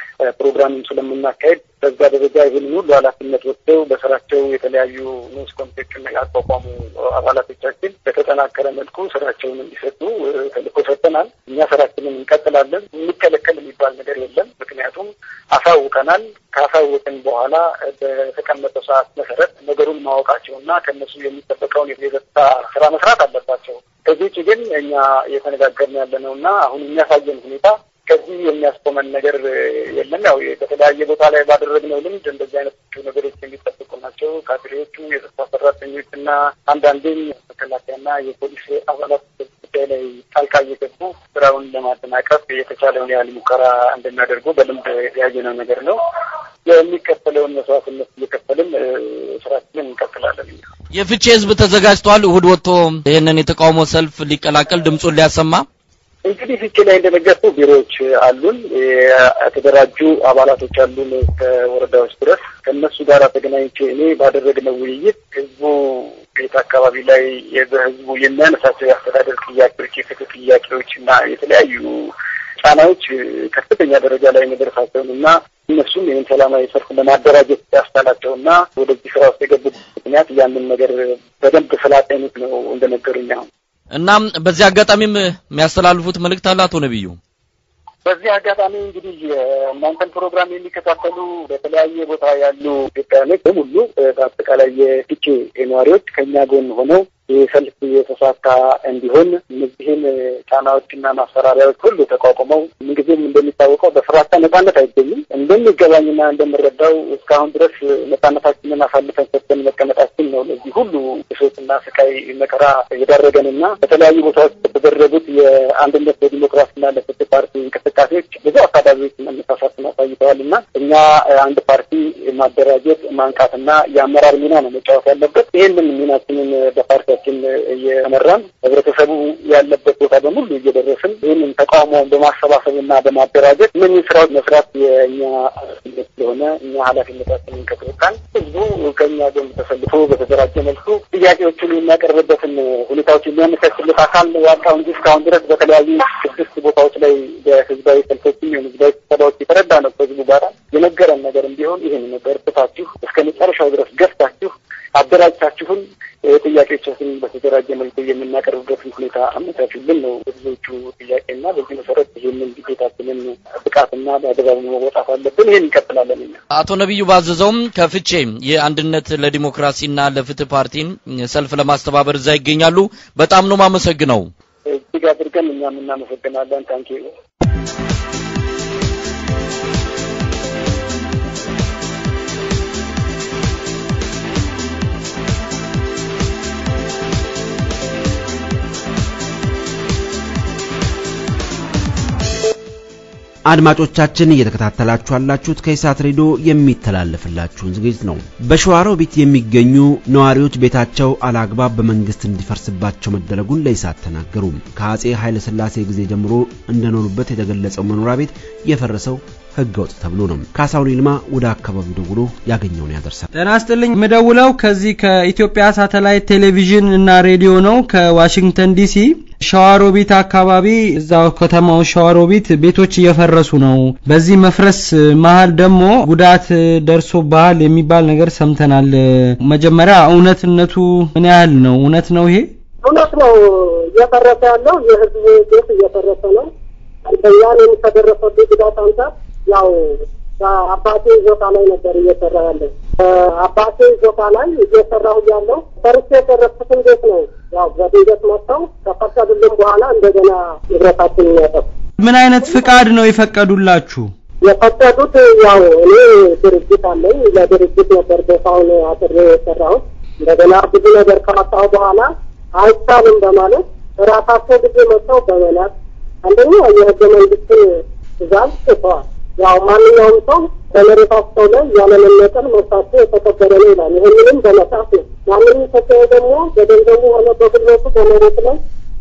ፕሮግራምም ስለምናካሄድ በዛ ደረጃ ይህንን ሁሉ ኃላፊነት ወስደው በስራቸው የተለያዩ ንዑስ ኮሚቴዎችን ያቋቋሙ አባላቶቻችን በተጠናከረ መልኩ ስራቸውን እንዲሰጡ ተልእኮ ሰጥተናል። እኛ ስራችንን እንቀጥላለን። የሚከለከል የሚባል ነገር የለም። ምክንያቱም አሳውቀናል። ካሳወቅን በኋላ በተቀመጠው ሰዓት መሰረት ነገሩን ማወቃቸውና ከእነሱ የሚጠበቀውን የጸጥታ ስራ መስራት አለባቸው። ከዚህ ውጭ ግን እኛ እየተነጋገርን ያለ ነው እና አሁን የሚያሳየን ሁኔታ ከዚህ የሚያስቆመን ነገር የለም። ያው በተለያየ ቦታ ላይ ባደረግነው ልምድ እንደዚህ አይነት ነገሮች የሚጠብቁ ናቸው። ካድሬዎቹ፣ የጸጥታ ሰራተኞች እና አንዳንዴም መከላከያና የፖሊስ አባላት ጉዳይ ላይ ጣልቃ እየገቡ ስራውን ለማደናቀፍ የተቻለውን ያህል ሙከራ እንደሚያደርጉ በልምድ ያየነው ነገር ነው። የሚከፈለውን መስዋዕትነት እየከፈልን ስራችንን እንቀጥላለን። የፍቼ ህዝብ ተዘጋጅቷል። እሁድ ወጥቶ ይህንን የተቃውሞ ሰልፍ ሊቀላቀል ድምፁን ሊያሰማ እንግዲህ ፍቼ ላይ እንደነገርኩ ቢሮዎች አሉን፣ የተደራጁ አባላቶች አሉን ከወረዳዎች ድረስ። ከእነሱ ጋር ተገናኝቼ እኔ ባደረግነው ውይይት ህዝቡ ቤት አካባቢ ላይ በህዝቡ የሚያነሳቸው የአስተዳደር ጥያቄዎች፣ የፍትህ ጥያቄዎች እና የተለያዩ ጫናዎች ከፍተኛ ደረጃ ላይ መድረሳቸውን እና እነሱም ይህን ሰላማዊ ሰልፍ ለማደራጀት ያስቻላቸው እና ወደዚህ ስራ ውስጥ የገቡት ምክንያት ያንን ነገር በደንብ ስላጤኑት ነው እንደነገሩኝ አሁን እናም በዚህ አጋጣሚም የሚያስተላልፉት መልእክት አለ አቶ ነቢዩ? በዚህ አጋጣሚ እንግዲህ የእናንተን ፕሮግራም የሚከታተሉ በተለያየ ቦታ ያሉ ኢትዮጵያውያኖች በሙሉ በአጠቃላይ የፊቼ ነዋሪዎች ከእኛ ጎን ሆነው ይህ ሰልፍ የተሳካ እንዲሆን እነዚህን ጫናዎችና ማስፈራሪያዎች ሁሉ ተቋቁመው ምንጊዜም እንደሚታወቀው በፍራቻ ነጻነት አይገኝም። እንደሚገባኝና እንደምረዳው እስካሁን ድረስ ነጻነታችንን አሳልፈን ሰጥተን መቀመጣችን ነው ለዚህ ሁሉ ብሶትና ስቃይ መከራ የዳረገንና በተለያዩ ቦታዎች የተደረጉት የአንድነት ለዲሞክራሲና ለፍትህ ፓርቲ እንቅስቃሴዎች ብዙ አካባቢዎች መነሳሳትን አሳይተዋል እና እኛ አንድ ፓርቲ ማደራጀት ማንቃትና የአመራር ሚና ነው መጫወት ያለበት። ይህንን ሚናችንን በፓርቲያችን ስራችን እየመራን ህብረተሰቡ ያለበት ቦታ በሙሉ እየደረስን ይህንን ተቃውሞውን በማሰባሰብና በማደራጀት እነዚህ ስራዎች መስራት የእኛ ኃላፊነት ስለሆነ እኛ ኃላፊነታችንን ከተወጣን ህዝቡ ከእኛ ጎን ተሰልፎ በተደራጀ መልኩ ጥያቄዎችን የሚያቀርብበትን ሁኔታዎች የሚያመቻችለት አካል ያጣው እንጂ እስካሁን ድረስ በተለያዩ ስድስት ቦታዎች ላይ በህዝባዊ ሰልፎችም የሆኑ ህዝባዊ ስብሰባዎች የተረዳ ነው ከህዝቡ ጋር የነገረን ነገርም ቢሆን ይህን ነገር ትታችሁ እስከ መጨረሻው ድረስ ገፍታችሁ አደራጅታችሁን ጥያቄዎቻችንን በተደራጀ መልኩ የምናቀርብበትን ሁኔታ አመቻቹልን ነው ህዝቦቹ ጥያቄና በዚህ መሰረት ይህንን ግዴታችንን ብቃትና በአደባባይ መወጣት አለብን። ይህን እንቀጥላለን። እኛ አቶ ነቢዩ ባዘዘውም ከፍቼ የአንድነት ለዲሞክራሲና ለፍትህ ፓርቲን ሰልፍ ለማስተባበር እዛ ይገኛሉ። በጣም ነው ማመሰግነው። እጅግ አድርገን እኛም እናመሰግናለን። ታንኪ አድማጮቻችን እየተከታተላችሁ ያላችሁት ከኢሳት ሬዲዮ የሚተላለፍላችሁን ዝግጅት ነው። በሸዋሮቢት የሚገኙ ነዋሪዎች ቤታቸው አላግባብ በመንግስት እንዲፈርስባቸው መደረጉን ለኢሳት ተናገሩ። ከአጼ ኃይለ ሥላሴ ጊዜ ጀምሮ እንደኖሩበት የተገለጸው መኖሪያ ቤት የፈረሰው ህገ ወጥ ተብሎ ነው። ካሳሁን ይልማ ወደ አካባቢው ደውሎ ያገኘውን ያደርሳል። ጤና ይስጥልኝ። የምደውለው ከዚህ ከኢትዮጵያ ሳተላይት ቴሌቪዥን እና ሬዲዮ ነው ከዋሽንግተን ዲሲ ሸዋሮቢት አካባቢ እዛው ከተማው ሸዋሮቢት ቤቶች እየፈረሱ ነው። በዚህ መፍረስ መሀል ደግሞ ጉዳት ደርሶብሃል የሚባል ነገር ሰምተናል። መጀመሪያ እውነትነቱ ምን ያህል ነው? እውነት ነው ይሄ? እውነት ነው። እየፈረሰ ያለው የህዝብ ቤት እየፈረሰ ነው። አንደኛን ከደረሰብኝ ጉዳት አንጻር ያው በአባቴ ይዞታ ላይ ነበር እየሰራ ያለው። አባቴ ይዞታ ላይ እየሰራሁ ያለው ፈርቼ የደረስኩትን ቤት ነው ያው በድንገት መጥተው ከፈቀዱልን በኋላ እንደገና ንብረታችን ያጠፉ። ምን አይነት ፍቃድ ነው የፈቀዱላችሁ? የፈቀዱት ያው እኔ ድርጅት አለኝ። ለድርጅት ነበር ቦታውን አጥሬ የሰራሁት። እንደገና ብዙ ነገር ካወጣሁ በኋላ አይቻልም በማለት ራሳቸው ጊዜ መጥተው በመላክ አንደኛ የህገ መንግስትን ትእዛዝ ጽፈዋል። ያው ማንኛውም ሰው በመሬታቸው ላይ ያለመነጠል መብታቸው የተከበረ ነው ይላል። ይህንንም በመጽሐፍ ነው። ማንም ኢትዮጵያዊ ደግሞ በገንዘቡ ሆነ በጉልበቱ በመሬት ላይ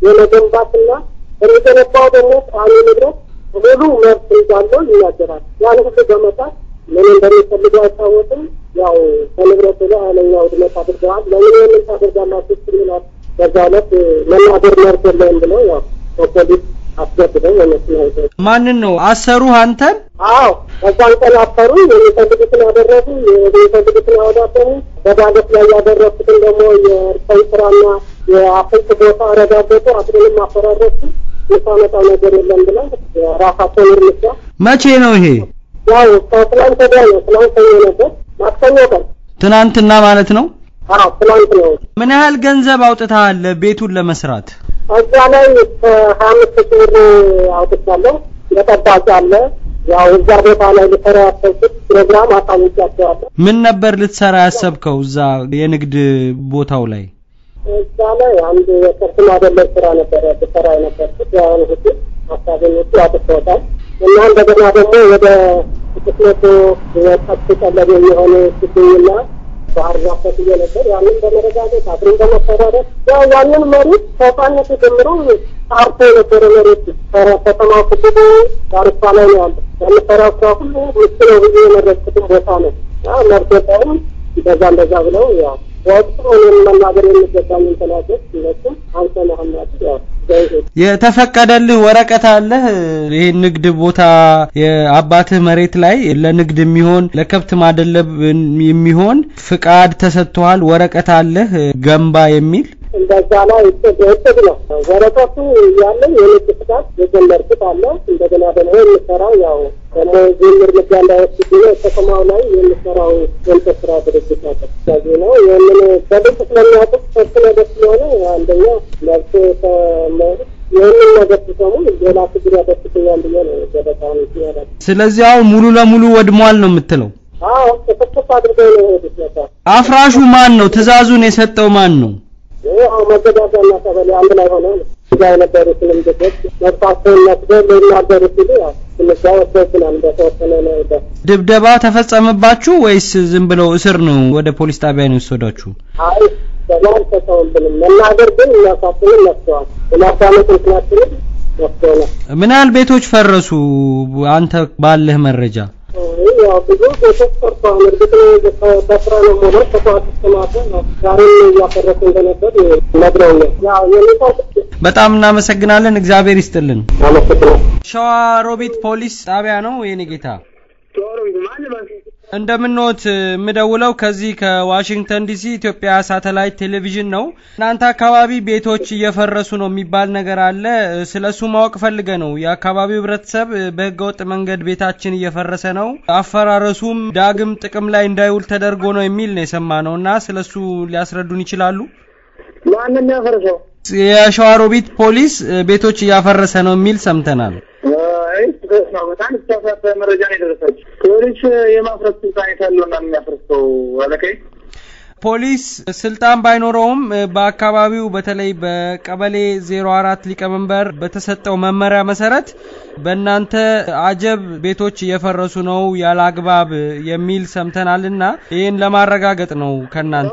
የመገንባትና የሚገነባው ደግሞ ቋሚ ንብረት ሙሉ መብት እንዳለው ይናገራል። ያን ሁሉ በመጣት ምን እንደሚፈልጉ አይታወቅም። ያው በንብረቱ ላይ ኃይለኛ ውድመት አድርገዋል። ለምን ይህንን ታደርጋላችሁ ስንላት በዛ ዕለት መናገር መብት የለውም ብለው ያው በፖሊስ አስገብተው የመስና ማንን ነው አሰሩ? አንተን? አዎ በዛን ቀን አሰሩ። የሚፈልጉትን አደረጉ፣ የሚፈልጉትን አወዳደሩ። በዳገት ላይ ያደረኩትን ደግሞ የእርከን ስራና የአፍልት ቦታ አረጋገጡ። አስሩንም አፈራረሱ። የሳመጣው ነገር የለም ብለው ራሳቸውን እርምጃ መቼ ነው ይሄ? ያው ከትላንት ወዲያ ነው። ትላንት ሰኞ ነበር፣ ማክሰኞ ቀን። ትናንትና ማለት ነው። አዎ ትላንት ነው። ምን ያህል ገንዘብ አውጥተሃል ቤቱን ለመስራት? እዛ ላይ ሀያ አምስት ሺህ ብር አውጥቻለሁ። ለጠባቂ አለ። ያው እዛ ቦታ ላይ ልሰራ ያሰብኩት ፕሮግራም አሳውቂያቸዋለሁ። ምን ነበር ልትሰራ ያሰብከው እዛ የንግድ ቦታው ላይ? እዛ ላይ አንድ የቅርስ ማደለብ ስራ ነበረ ልሰራ የነበርኩት። ያን ሁሉ ሀሳቤን ውጭ አጥፍተውታል እና እንደገና ደግሞ ወደ ስድስት መቶ የጠብ ቀለብ የሚሆኑ ችግኝና ባህር ዛፍ ተክዬ ነበር። ያንን በመረጋገጥ አብረን በመተዳደር ያው ያንን መሬት ከህፃንነቱ ጀምሮ አርሶ የነበረ መሬት ከተማው ክልሉ ዳርቻ ላይ ነው ያለ። የምሰራው ስራ ሁሉ ምስ ነው ብዬ የመረጥኩትን ቦታ ነው። መርቶታውም እንደዛ እንደዛ ብለው ያው በወቅቱ እኔም መናገር የሚገባኝን ተናገር እነሱም አንተ መሀመድ ያው የተፈቀደልህ ወረቀት አለህ? ይሄ ንግድ ቦታ የአባትህ መሬት ላይ ለንግድ የሚሆን ለከብት ማደለብ የሚሆን ፍቃድ ተሰጥቷል? ወረቀት አለህ ገንባ የሚል እንደዛ ላይ እቅድ ነው። ወረቀቱ ያለኝ የንግድ ፍቃድ የጀመርኩት አለ። እንደገና ደግሞ የምሰራው ያው ደግሞ ይህን እርምጃ እንዳይወስድ ነው ከተማው ላይ የምሰራው የእንጨት ስራ ድርጅት አለ። ስለዚህ ነው ይህንን በድርቅ ስለሚያውቁት ሰፊ ነገር ስለሆነ አንደኛ መብት ይህንን ነገር ሲሰሙ ሌላ ችግር ያደርስብኛል ብዬ ነው ገበታውን ያደ ስለዚህ አሁን ሙሉ ለሙሉ ወድሟል ነው የምትለው? አዎ ጥፍጥፍ አድርገው ነው የሄዱት ነበር። አፍራሹ ማን ነው? ትእዛዙን የሰጠው ማን ነው? ይኸው መዘጋጃና ቀበሌ አንድ ላይ ሆነው እዛ የነበሩትንም ልጆች መብታቸውን መስደው ሊናገሩ ሲሉ ያው ትንሽ ወስዶብናል። በተወሰነ ነው ድብደባ ተፈጸመባችሁ ወይስ ዝም ብለው እስር ነው ወደ ፖሊስ ጣቢያ ነው የወሰዷችሁ? አይ አልተሰውብንም። መናገር ግን የሚያሳስብን መጥተዋል። የማዳመጥ ምክንያትንም መጥተውናል። ምን ያህል ቤቶች ፈረሱ? አንተ ባለህ መረጃ ያው ብዙ ቤቶች ፈርሰዋል። እርግጥ በስራ ነው ሆነ ተቋት ስተማተ ዛሬም እያፈረሱ እንደነበር ነግረውኛል። ያው የኔታ በጣም እናመሰግናለን። እግዚአብሔር ይስጥልን። አመሰግናለሁ። ሸዋ ሮቢት ፖሊስ ጣቢያ ነው የኔ ጌታ። እንደምንወት የምደውለው ከዚህ ከዋሽንግተን ዲሲ ኢትዮጵያ ሳተላይት ቴሌቪዥን ነው። እናንተ አካባቢ ቤቶች እየፈረሱ ነው የሚባል ነገር አለ። ስለሱ ማወቅ ፈልገ ነው። የአካባቢው ህብረተሰብ በህገወጥ መንገድ ቤታችን እየፈረሰ ነው፣ አፈራረሱም ዳግም ጥቅም ላይ እንዳይውል ተደርጎ ነው የሚል ነው የሰማ ነው እና ስለሱ ሊያስረዱን ይችላሉ? ማንም ያፈርሰው የሸዋሮቢት ፖሊስ ቤቶች እያፈረሰ ነው የሚል ሰምተናል። አይ ድረስ ነው። በጣም የተሳሳተ መረጃ ነው የደረሳችሁ። ፖሊስ የማፍረስ ስልጣን የታለውና የሚያፈርሰው አለቀይ ፖሊስ ስልጣን ባይኖረውም በአካባቢው በተለይ በቀበሌ ዜሮ አራት ሊቀመንበር በተሰጠው መመሪያ መሰረት በእናንተ አጀብ ቤቶች እየፈረሱ ነው ያለ አግባብ የሚል ሰምተናልና ይህን ለማረጋገጥ ነው ከእናንተ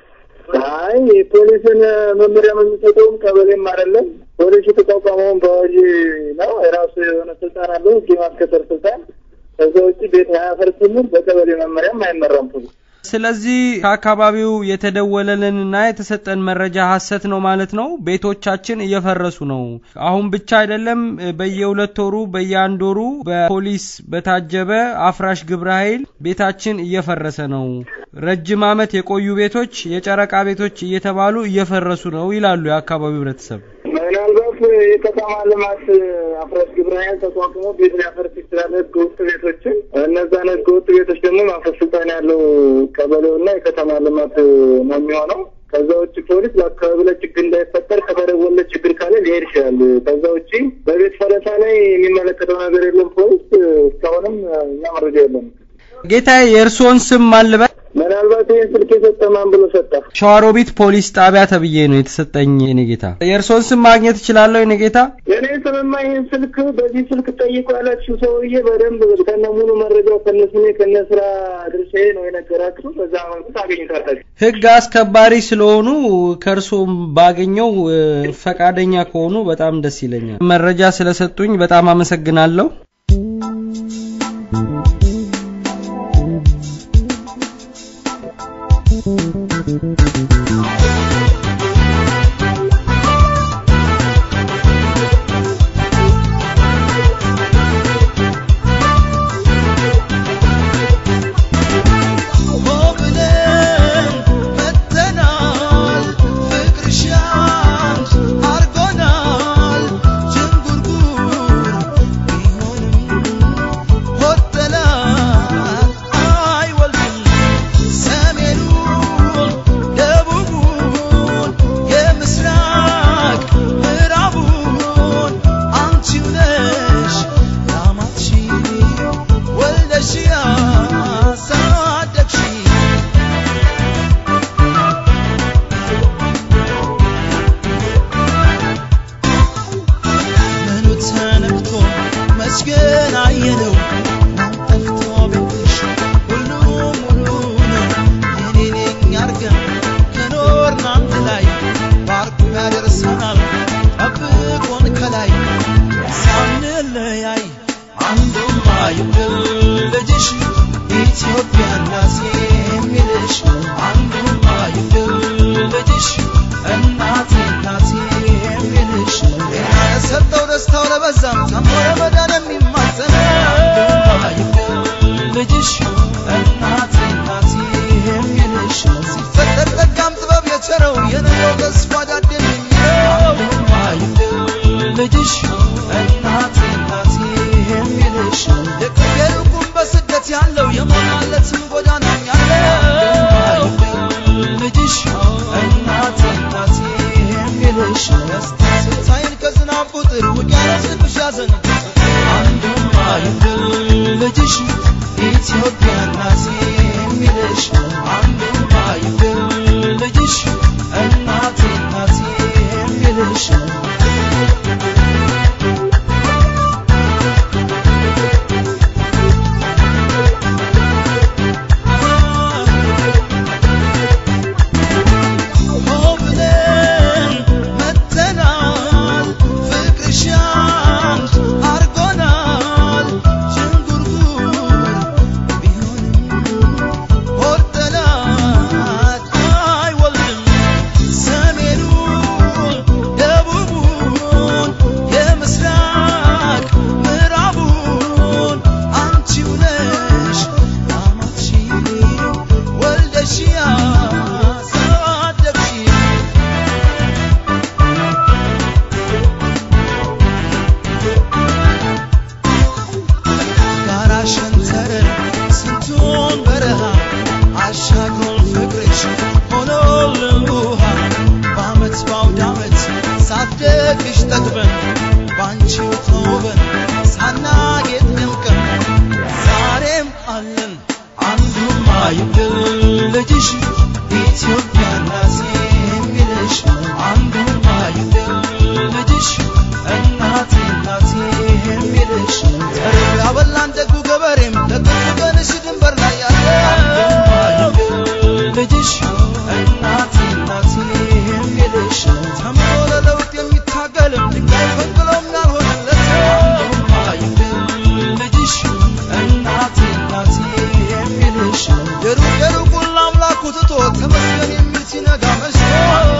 አይ የፖሊስን መመሪያ የምንሰጠውም ቀበሌም አይደለም። ፖሊስ የተቋቋመውን በአዋጅ ነው። የራሱ የሆነ ስልጣን አለው፣ ህግ የማስከበር ስልጣን። ከዛ ውጭ ቤት አያፈርስምም። በቀበሌ መመሪያም አይመራም ፖሊስ። ስለዚህ ከአካባቢው የተደወለልንና የተሰጠን መረጃ ሀሰት ነው ማለት ነው። ቤቶቻችን እየፈረሱ ነው። አሁን ብቻ አይደለም፣ በየሁለት ወሩ በየአንድ ወሩ በፖሊስ በታጀበ አፍራሽ ግብረ ኃይል ቤታችን እየፈረሰ ነው። ረጅም ዓመት የቆዩ ቤቶች የጨረቃ ቤቶች እየተባሉ እየፈረሱ ነው ይላሉ የአካባቢው ህብረተሰብ። ምናልባት የከተማ ልማት አፍራሽ ግብረ ኃይል ተቋቁሞ ቤት ሊያፈርስ ይችላል፣ ህገ ወጥ ቤቶችን። እነዛን ህገ ወጥ ቤቶች ደግሞ ማፍረስ ስልጣን ያለው ቀበሌውና የከተማ ልማት ነው የሚሆነው። ከዛ ውጭ ፖሊስ በአካባቢ ላይ ችግር እንዳይፈጠር ከተደወለ ችግር ካለ ሊሄድ ይችላል። ከዛ ውጭ በቤት ፈረሳ ላይ የሚመለከተው ነገር የለም ፖሊስ። እስካሁንም እኛ መረጃ የለም። ጌታዬ የእርስዎን ስም ማልበል ምናልባት ይህን ስልክ የሰጠ ማን ብሎ ሰጠ? ሸዋሮቢት ፖሊስ ጣቢያ ተብዬ ነው የተሰጠኝ። የኔ ጌታ የእርስዎን ስም ማግኘት እችላለሁ? የኔ ጌታ የኔ ስምማ ይህን ስልክ በዚህ ስልክ ጠይቁ ያላችሁ ሰውዬ በደንብ ከነ ሙሉ መረጃው ከነ ስሜ ከነ ስራ ድርሻዬ ነው የነገራችሁ። በዛ መልኩ ታገኙታላችሁ። ህግ አስከባሪ ስለሆኑ ከእርስዎም ባገኘው ፈቃደኛ ከሆኑ በጣም ደስ ይለኛል። መረጃ ስለሰጡኝ በጣም አመሰግናለሁ። Thank you. እናቴ እናቴ የሚልሽ ተምሮ ለለውጥ የሚታገል ድንጋይ ፈንቅሎም ያልሆነለት ልጅሽ እናቴ እናቴ የሚልሽ የሩቅ የሩቁን ለአምላኩ ትቶ ተመስገን የሚል ሲነጋ መሽቶ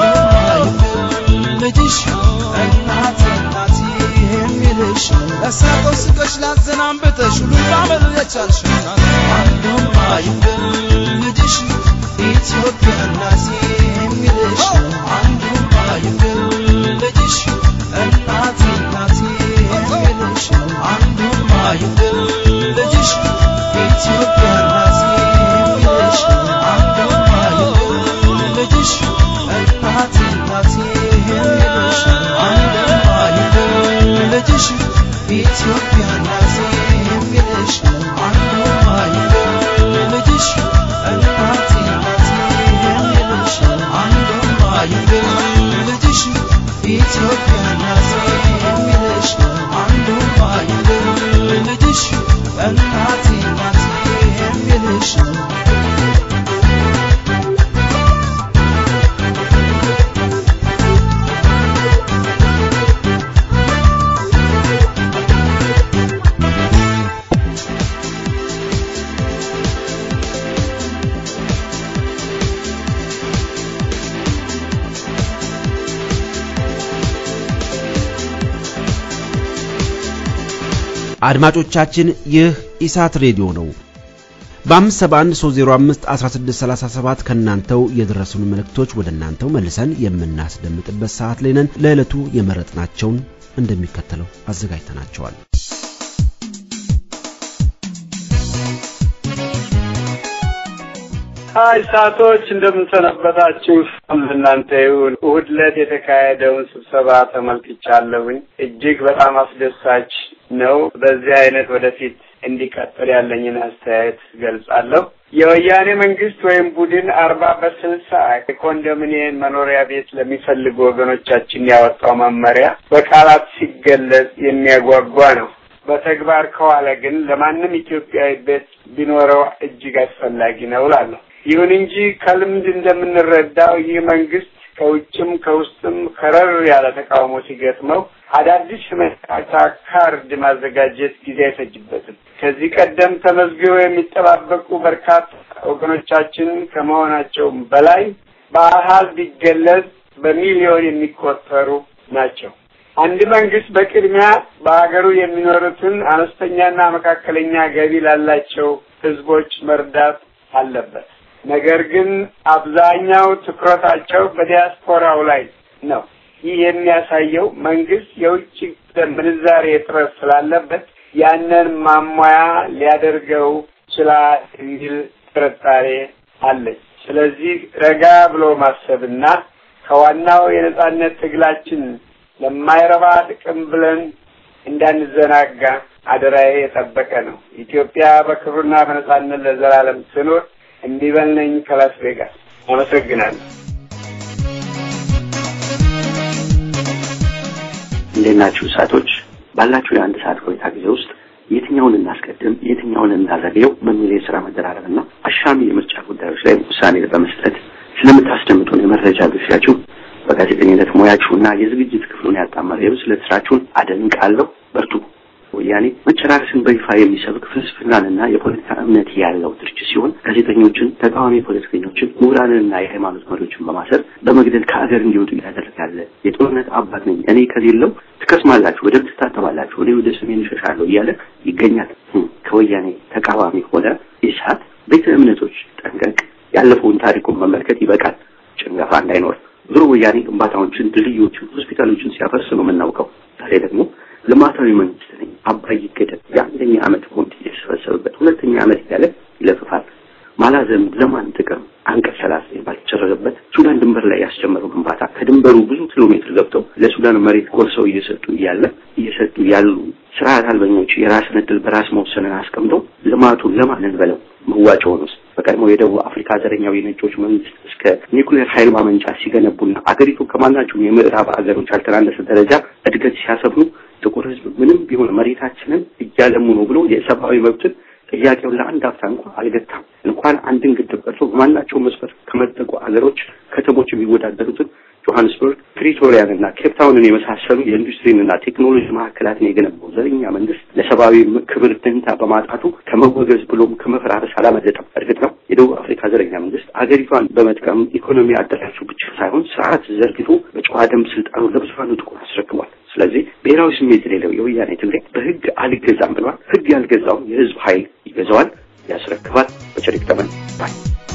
ልጅሽ እናቴ እናቴ የሚልሽ ለሳቀው ስቀሽ ላዘን አንብተሽ ሁሉን ባመል የቻልሽ አንዱም አይገል ልጅሽ ኢትዮጵያ እናቴ የሚልሽ አንዱም አይገል ልጅሽ እናቴ እናቴ የሚልሽ አንዱም አይገል ልጅሽ ኢትዮጵያ እናቴ የሚልሽ አንዱም አይገል ልጅሽ እናቴ እናቴ የሚልሽ አንዱም አይገል ልጅሽ ኢትዮጵያ እናቴ የሚልሽ አንዱም አይገል ልጅሽ እናቴ እናቴ የሚልሽ አንዱም አይገል ልጅሽ ኢትዮጵያ እናቴ የሚልሽ አንዱም አይገል ልጅሽ እናቴ እናቴ የሚልሽ አድማጮቻችን ይህ ኢሳት ሬዲዮ ነው። በ571 305 1637 ከእናንተው የደረሱን መልእክቶች ወደ እናንተው መልሰን የምናስደምጥበት ሰዓት ላይ ነን። ለዕለቱ የመረጥናቸውን እንደሚከተለው አዘጋጅተናቸዋል። ሀይ ሳቶች እንደምንሰነበታችሁ እናንተ ይሁን። እሑድ ዕለት የተካሄደውን ስብሰባ ተመልክቻለሁኝ። እጅግ በጣም አስደሳች ነው። በዚህ አይነት ወደፊት እንዲቀጥል ያለኝን አስተያየት ገልጻለሁ። የወያኔ መንግስት ወይም ቡድን አርባ በስልሳ የኮንዶሚኒየም መኖሪያ ቤት ለሚፈልጉ ወገኖቻችን ያወጣው መመሪያ በቃላት ሲገለጽ የሚያጓጓ ነው። በተግባር ከዋለ ግን ለማንም ኢትዮጵያዊ ቤት ቢኖረው እጅግ አስፈላጊ ነው እላለሁ። ይሁን እንጂ ከልምድ እንደምንረዳው ይህ መንግስት ከውጭም ከውስጥም ከረር ያለ ተቃውሞ ሲገጥመው አዳዲስ መጫወቻ ካርድ ማዘጋጀት ጊዜ አይፈጅበትም። ከዚህ ቀደም ተመዝግበው የሚጠባበቁ በርካታ ወገኖቻችን ከመሆናቸውም በላይ በአሃዝ ቢገለጽ በሚሊዮን የሚቆጠሩ ናቸው። አንድ መንግስት በቅድሚያ በሀገሩ የሚኖሩትን አነስተኛና መካከለኛ ገቢ ላላቸው ህዝቦች መርዳት አለበት። ነገር ግን አብዛኛው ትኩረታቸው በዲያስፖራው ላይ ነው። ይህ የሚያሳየው መንግስት የውጭ ምንዛሬ እጥረት ስላለበት ያንን ማሟያ ሊያደርገው ይችላል የሚል ጥርጣሬ አለኝ። ስለዚህ ረጋ ብሎ ማሰብና ከዋናው የነጻነት ትግላችን ለማይረባ ጥቅም ብለን እንዳንዘናጋ አደራዬ የጠበቀ ነው። ኢትዮጵያ በክብርና በነጻነት ለዘላለም ትኑር። እንዲበል ነኝ ከላስ ቬጋስ። አመሰግናለሁ። እንዴት ናችሁ እሳቶች? ባላችሁ የአንድ ሰዓት ቆይታ ጊዜ ውስጥ የትኛውን እናስቀድም፣ የትኛውን እናዘግየው በሚል የስራ መደራረብና አሻሚ የምርጫ ጉዳዮች ላይ ውሳኔ በመስጠት ስለምታስደምጡን የመረጃ ግፊያችሁ በጋዜጠኝነት ሙያችሁና የዝግጅት ክፍሉን ያጣመረ የብስለት ስራችሁን አደንቃለሁ። በርቱ። ወያኔ መጨራረስን በይፋ የሚሰብክ ፍልስፍናንና የፖለቲካ እምነት ያለው ድርጅት ሲሆን ጋዜጠኞችን፣ ተቃዋሚ ፖለቲከኞችን፣ ምሁራንንና የሃይማኖት መሪዎችን በማሰር በመግደል ከአገር እንዲወጡ እያደረገ ያለ የጦርነት አባት ነኝ እኔ ከሌለው ትከስማላችሁ፣ ወደ ትታተባላችሁ፣ እኔ ወደ ሰሜን እሸሻለሁ እያለ ይገኛል። ከወያኔ ተቃዋሚ ሆነ ኢሳት ቤተ እምነቶች ጠንቀቅ፣ ያለፈውን ታሪኩን መመልከት ይበቃል። ጭንገፋ እንዳይኖር ዞሮ ወያኔ ግንባታዎችን፣ ድልድዮችን፣ ሆስፒታሎችን ሲያፈርስ ነው የምናውቀው። ዛሬ ደግሞ ልማታዊ መንግስት ነኝ አባይ ይገደብ የአንደኛ ዓመት ቦንድ የተሰበሰበበት ሁለተኛ ዓመት እያለ ይለፍፋል። ማላዘም ለማን ጥቅም አንቀጽ ሰላሳ ባልተጨረሰበት ሱዳን ድንበር ላይ ያስጀመረው ግንባታ ከድንበሩ ብዙ ኪሎ ሜትር ገብተው ለሱዳን መሬት ቆርሰው እየሰጡ እያለ እየሰጡ ያሉ ስርዓት አልበኞች የራስን እድል በራስ መወሰንን አስቀምጠው ልማቱን ለማን እንበለው? መዋጮውን ውስጥ በቀድሞ የደቡብ አፍሪካ ዘረኛው የነጮች መንግስት እስከ ኒኩሌር ኃይል ማመንጫ ሲገነቡና አገሪቱ ከማናቸውም የምዕራብ አገሮች ያልተናነሰ ደረጃ እድገት ሲያሰፍኑ ጥቁር ህዝብ ምንም ቢሆን መሬታችንን እያለሙ ነው ብሎ የሰብአዊ መብትን ጥያቄውን ለአንድ አፍታ እንኳን አልገታም። እንኳን አንድን ግድብ ቀርቶ በማናቸው መስፈር ከመጠቁ ሀገሮች ከተሞች የሚወዳደሩትን ጆሀንስበርግ፣ ፕሪቶሪያን እና ኬፕታውንን የመሳሰሉ የኢንዱስትሪንና ቴክኖሎጂ ማዕከላትን የገነባው ዘረኛ መንግስት ለሰብአዊ ክብር ደንታ በማጣቱ ከመወገዝ ብሎም ከመፈራረስ አላመለጠም። እርግጥ ነው የደቡብ አፍሪካ ዘረኛ መንግስት አገሪቷን በመጥቀም ኢኮኖሚ አደራጁ ብቻ ሳይሆን ስርዓት ዘርግቶ በጨዋ ደም ስልጣኑ ለብዙሀኑ ጥቁር አስረክቧል። ስለዚህ ብሔራዊ ስሜት የሌለው የወያኔ ትግሬ በህግ አልገዛም ብሏል። ህግ ያልገዛውን የህዝብ ኃይል ይገዛዋል፣ ያስረክባል። በቸሪክ ተመን ባይ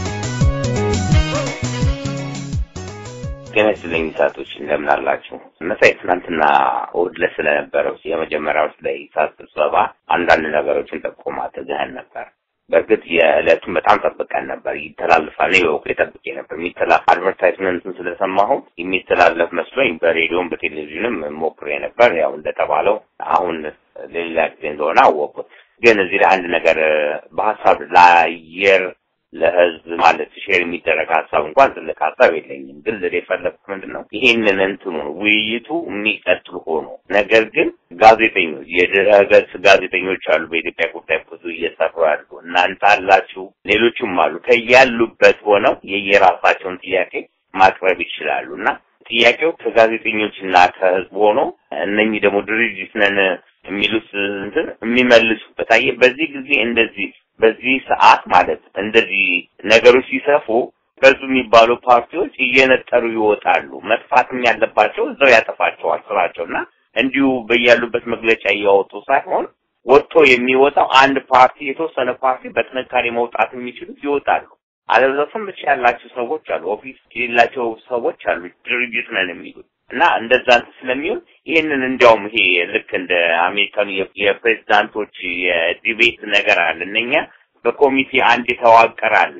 ጤና ይስጥልኝ ሰዓቶች እንደምን አላችሁ? መሳይ ትናንትና እሑድ ዕለት ስለነበረው የመጀመሪያው ስለ ኢሳት ስብሰባ አንዳንድ ነገሮችን ጠቆም አድርገህን ነበር። በእርግጥ የዕለቱን በጣም ጠብቀን ነበር። ይተላልፋል እኔ በበኩሌ ጠብቄ ነበር። የሚተላ አድቨርታይዝመንቱን ስለሰማሁ የሚተላለፍ መስሎኝ በሬዲዮም በቴሌቪዥንም ሞክሬ ነበር። ያው እንደተባለው አሁን ሌላ ጊዜ እንደሆነ አወቁት። ግን እዚህ ላይ አንድ ነገር በሀሳብ ለአየር ለህዝብ ማለት ሼር የሚደረግ ሀሳብ እንኳን ትልቅ ሀሳብ የለኝም። ግን ልል የፈለግኩት ምንድን ነው ይህንን እንትኑ ውይይቱ የሚቀጥል ሆኖ ነገር ግን ጋዜጠኞች የድረገጽ ጋዜጠኞች አሉ በኢትዮጵያ ጉዳይ ብዙ እየሰሩ ያሉ እናንተ አላችሁ፣ ሌሎችም አሉ ከያሉበት ሆነው የየራሳቸውን ጥያቄ ማቅረብ ይችላሉ እና ጥያቄው ከጋዜጠኞች እና ከህዝብ ሆኖ እነኚህ ደግሞ ድርጅት ነን የሚሉት እንትን የሚመልሱበት አየህ በዚህ ጊዜ እንደዚህ በዚህ ሰዓት ማለት እንደዚህ ነገሮች ሲሰፉ በዙ የሚባሉ ፓርቲዎች እየነጠሩ ይወጣሉ። መጥፋትም ያለባቸው እዛው ያጠፋቸዋል ስራቸውና እንዲሁ በያሉበት መግለጫ እያወጡ ሳይሆን ወጥቶ የሚወጣው አንድ ፓርቲ የተወሰነ ፓርቲ በጥንካሬ መውጣት የሚችሉት ይወጣሉ። አለበለዚያም ብቻ ያላቸው ሰዎች አሉ፣ ኦፊስ የሌላቸው ሰዎች አሉ፣ ድርጅት ነን የሚሉት እና እንደዛ ስለሚሆን ይህንን እንዲያውም ይሄ ልክ እንደ አሜሪካኑ የፕሬዚዳንቶች የዲቤት ነገር አለ። እነኛ በኮሚቴ አንድ የተዋቀረ አለ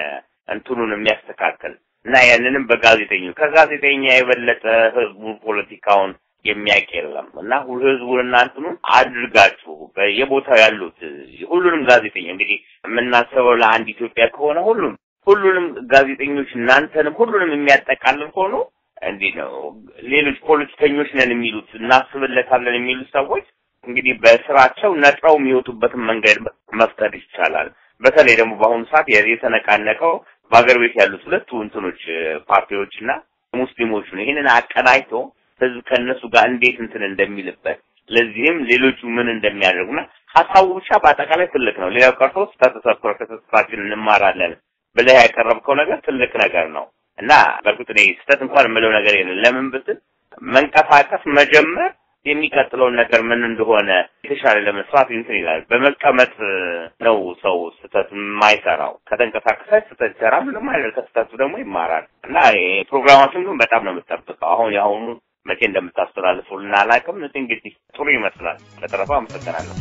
እንትኑን የሚያስተካከል እና ያንንም በጋዜጠኞች ከጋዜጠኛ የበለጠ ህዝቡ ፖለቲካውን የሚያውቅ የለም እና ህዝቡን እና እንትኑን አድርጋችሁ በየቦታው ያሉት ሁሉንም ጋዜጠኛ እንግዲህ የምናስበው ለአንድ ኢትዮጵያ ከሆነ ሁሉም ሁሉንም ጋዜጠኞች እናንተንም ሁሉንም የሚያጠቃልል ሆኖ እንዲህ ነው። ሌሎች ፖለቲከኞች ነን የሚሉት እናስብለታለን የሚሉት ሰዎች እንግዲህ በስራቸው ነጥረው የሚወጡበትን መንገድ መፍጠር ይቻላል። በተለይ ደግሞ በአሁኑ ሰዓት የተነቃነቀው በሀገር ቤት ያሉት ሁለቱ እንትኖች ፓርቲዎች እና ሙስሊሞቹ ነው። ይህንን አቀናጅቶ ህዝብ ከእነሱ ጋር እንዴት እንትን እንደሚልበት ለዚህም ሌሎቹ ምን እንደሚያደርጉና ሀሳቡ ብቻ በአጠቃላይ ትልቅ ነው። ሌላው ቀርቶ ስህተት ተሰርቶ ከስህተታችን እንማራለን ብለህ ያቀረብከው ነገር ትልቅ ነገር ነው እና በእርግጥ እኔ ስህተት እንኳን የምለው ነገር የለም። ለምን ብትል መንቀሳቀስ መጀመር የሚቀጥለውን ነገር ምን እንደሆነ የተሻለ ለመስራት እንትን ይላል። በመቀመጥ ነው ሰው ስህተት የማይሰራው። ከተንቀሳቀሰ ስህተት ይሰራል፣ ምንም አይደል። ከስህተቱ ደግሞ ይማራል እና ፕሮግራማችን ግን በጣም ነው የምጠብቀው። አሁን የአሁኑ መቼ እንደምታስተላልፉልን አላውቅም። እንግዲህ ጥሩ ይመስላል። በተረፈ አመሰግናለሁ።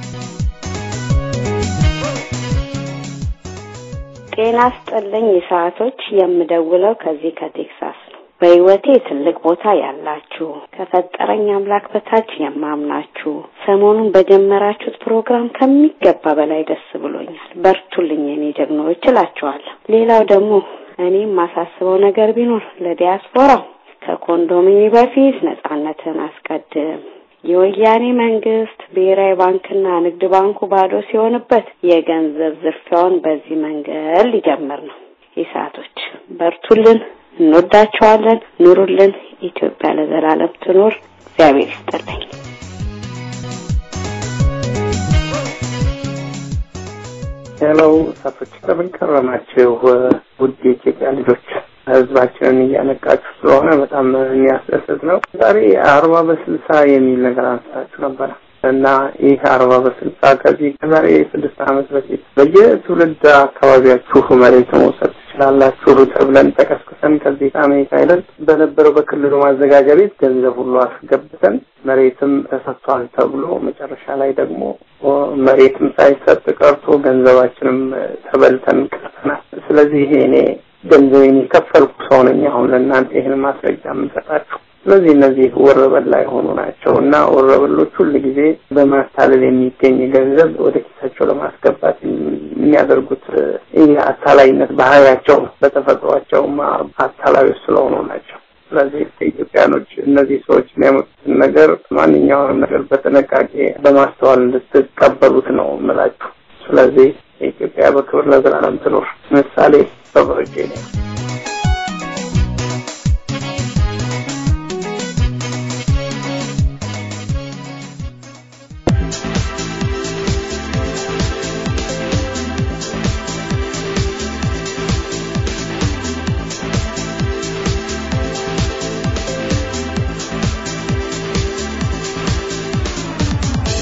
ጤና ስጥልኝ ሰዓቶች የምደውለው ከዚህ ከቴክሳስ ነው። በህይወቴ ትልቅ ቦታ ያላችሁ ከፈጠረኝ አምላክ በታች የማምናችሁ ሰሞኑን በጀመራችሁት ፕሮግራም ከሚገባ በላይ ደስ ብሎኛል። በርቱልኝ የኔ ጀግኖች እላችኋለሁ። ሌላው ደግሞ እኔ የማሳስበው ነገር ቢኖር ለዲያስፖራው ከኮንዶሚኒ በፊት ነጻነትን አስቀድም። የወያኔ መንግስት ብሔራዊ ባንክና ንግድ ባንኩ ባዶ ሲሆንበት የገንዘብ ዝርፊያውን በዚህ መንገድ ሊጀምር ነው። ኢሳቶች በርቱልን፣ እንወዳቸዋለን። ኑሩልን። ኢትዮጵያ ለዘላለም ትኖር። እግዚአብሔር ይስጥልኝ። ሄሎ እሳቶች እንደምን ከረማችሁ? ውድ የኢትዮጵያ ልጆች ህዝባችንን እያነቃችሁ ስለሆነ በጣም የሚያስደስት ነው። ዛሬ አርባ በስልሳ የሚል ነገር አንስታችሁ ነበረ እና ይህ አርባ በስልሳ ከዚህ ከዛሬ ስድስት ዓመት በፊት በየትውልድ አካባቢያችሁ መሬት መውሰድ ትችላላችሁ ተብለን ተቀስቅሰን ከዚህ ከአሜሪካ ሄደን በነበረው በክልሉ ማዘጋጃ ቤት ገንዘብ ሁሉ አስገብተን መሬትም ተሰጥቷል ተብሎ መጨረሻ ላይ ደግሞ መሬትም ሳይሰጥ ቀርቶ ገንዘባችንም ተበልተን ቀርተናል። ስለዚህ ይሄ እኔ ገንዘቤን የከፈልኩ ሰው ነኝ። አሁን ለእናንተ ይህን ማስረጃ የምንሰጣችሁ። ስለዚህ እነዚህ ወረበላ የሆኑ ናቸው እና ወረበሎች ሁል ጊዜ በማታለል የሚገኝ ገንዘብ ወደ ኪሳቸው ለማስገባት የሚያደርጉት ይህ አታላይነት ባህሪያቸው ነው። በተፈጥሯቸውም አታላዮች ስለሆኑ ናቸው። ስለዚህ ኢትዮጵያኖች እነዚህ ሰዎች የሚያመጡትን ነገር ማንኛውንም ነገር በጥንቃቄ በማስተዋል እንድትቀበሉት ነው የምላችሁ። ስለዚህ ኢትዮጵያ በክብር ለዘላለም ትኖር። ምሳሌ በበርጄ ነው።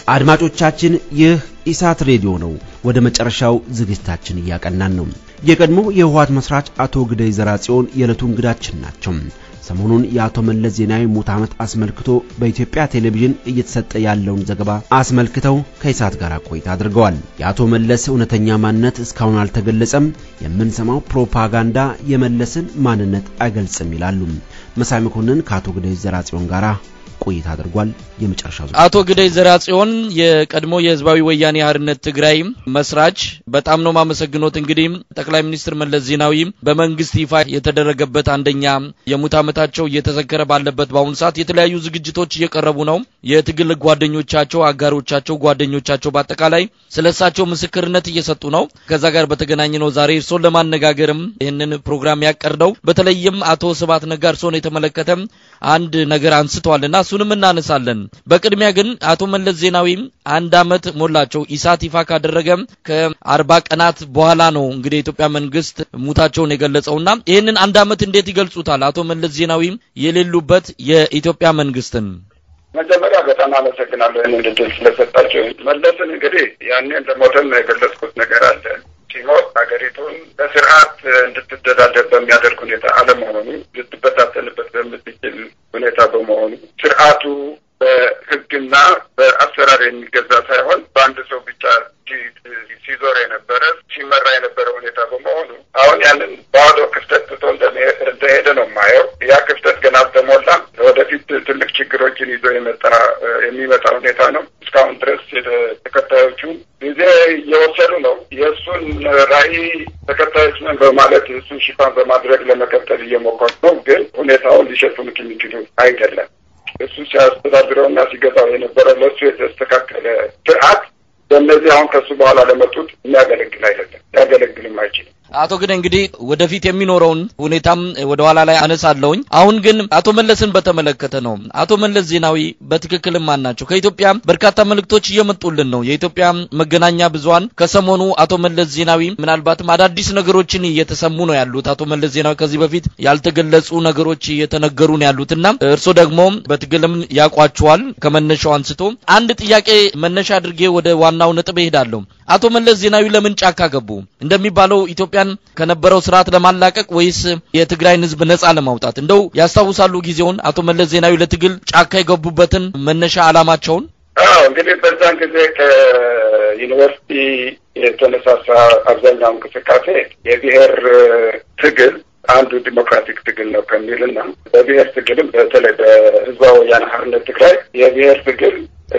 አድማጮቻችን ይህ ኢሳት ሬዲዮ ነው። ወደ መጨረሻው ዝግጅታችን እያቀናን ነው። የቀድሞ የህወሓት መስራች አቶ ግደይ ዘርአጽዮን የዕለቱ እንግዳችን ናቸው። ሰሞኑን የአቶ መለስ ዜናዊ ሙት ዓመት አስመልክቶ በኢትዮጵያ ቴሌቪዥን እየተሰጠ ያለውን ዘገባ አስመልክተው ከኢሳት ጋር ቆይታ አድርገዋል። የአቶ መለስ እውነተኛ ማንነት እስካሁን አልተገለጸም፣ የምንሰማው ፕሮፓጋንዳ የመለስን ማንነት አይገልጽም ይላሉ። መሳይ መኮንን ከአቶ ግደይ ዘርአጽዮን ጋር ቆይታ አድርጓል። የመጨረሻው አቶ ግደይ ዘርአጽዮን የቀድሞ የህዝባዊ ወያኔ ሓርነት ትግራይ መስራች፣ በጣም ነው ማመሰግኖት። እንግዲህ ጠቅላይ ሚኒስትር መለስ ዜናዊ በመንግስት ይፋ የተደረገበት አንደኛ የሙት ዓመታቸው እየተዘከረ ባለበት በአሁኑ ሰዓት የተለያዩ ዝግጅቶች እየቀረቡ ነው። የትግል ጓደኞቻቸው፣ አጋሮቻቸው፣ ጓደኞቻቸው በአጠቃላይ ስለ እሳቸው ምስክርነት እየሰጡ ነው። ከዛ ጋር በተገናኘ ነው ዛሬ እርሶን ለማነጋገርም ይህንን ፕሮግራም ያቀርደው። በተለይም አቶ ስብሐት ነጋ እርሶን የተመለከተ አንድ ነገር አንስተዋልና እሱንም እናነሳለን። በቅድሚያ ግን አቶ መለስ ዜናዊ አንድ አመት ሞላቸው ኢሳት ይፋ ካደረገ ከአርባ ቀናት በኋላ ነው እንግዲህ የኢትዮጵያ መንግስት ሙታቸውን የገለጸውና ይህንን አንድ አመት እንዴት ይገልጹታል? አቶ መለስ ዜናዊ የሌሉበት የኢትዮጵያ መንግስትን መጀመሪያ በጣም አመሰግናለሁ ይህንን እድል ስለሰጣቸው። መለስን እንግዲህ ያኔ እንደሞተም የገለጽኩት ነገር አለ ሲሞት ሀገሪቱን በስርዓት እንድትተዳደር በሚያደርግ ሁኔታ አለመሆኑ ልትበታተንበት በምትችል ሁኔታ በመሆኑ ስርዓቱ በህግና በአሰራር የሚገዛ ሳይሆን በአንድ ሰው ብቻ ሲዞር የነበረ ሲመራ የነበረ ሁኔታ በመሆኑ አሁን ያንን ባዶ ክፍተት ትቶ እንደሄደ ነው የማየው። ያ ክፍተት ገና አልተሞላም። ወደፊት ትልቅ ችግሮችን ይዞ የመጣ የሚመጣ ሁኔታ ነው። እስካሁን ድረስ ተከታዮቹ ጊዜ እየወሰዱ ነው። የእሱን ራዕይ ተከታዮች ነን በማለት እሱን ሽፋን በማድረግ ለመቀጠል እየሞከሩ ነው። ግን ሁኔታውን ሊሸፍኑት የሚችሉ አይደለም። እሱ ሲያስተዳድረውና ሲገዛው የነበረው ለእሱ የተስተካከለ ስርዓት በእነዚህ አሁን ከሱ በኋላ ለመጡት የሚያገለግል አይደለም፣ ሊያገለግልም አይችልም። አቶ ግን እንግዲህ ወደፊት የሚኖረውን ሁኔታም ወደ ኋላ ላይ አነሳለሁኝ። አሁን ግን አቶ መለስን በተመለከተ ነው። አቶ መለስ ዜናዊ በትክክልም ማን ናቸው? ከኢትዮጵያ በርካታ መልእክቶች እየመጡልን ነው። የኢትዮጵያ መገናኛ ብዙኃን ከሰሞኑ አቶ መለስ ዜናዊ ምናልባትም አዳዲስ ነገሮችን እየተሰሙ ነው ያሉት። አቶ መለስ ዜናዊ ከዚህ በፊት ያልተገለጹ ነገሮች እየተነገሩ ነው ያሉትና እርሶ ደግሞ በትግልም ያውቋቸዋል ከመነሻው አንስቶ። አንድ ጥያቄ መነሻ አድርጌ ወደ ዋናው ነጥብ እሄዳለሁ። አቶ መለስ ዜናዊ ለምን ጫካ ገቡ? እንደሚባለው ኢትዮጵያን ከነበረው ስርዓት ለማላቀቅ ወይስ የትግራይን ሕዝብ ነጻ ለማውጣት? እንደው ያስታውሳሉ ጊዜውን አቶ መለስ ዜናዊ ለትግል ጫካ የገቡበትን መነሻ ዓላማቸውን? አዎ እንግዲህ በዛን ጊዜ ከዩኒቨርሲቲ የተነሳሳ አብዛኛው እንቅስቃሴ የብሔር ትግል አንዱ ዲሞክራቲክ ትግል ነው ከሚልና በብሔር ትግልም በተለይ በህዝባዊ ወያነ ሓርነት ትግራይ የብሔር ትግል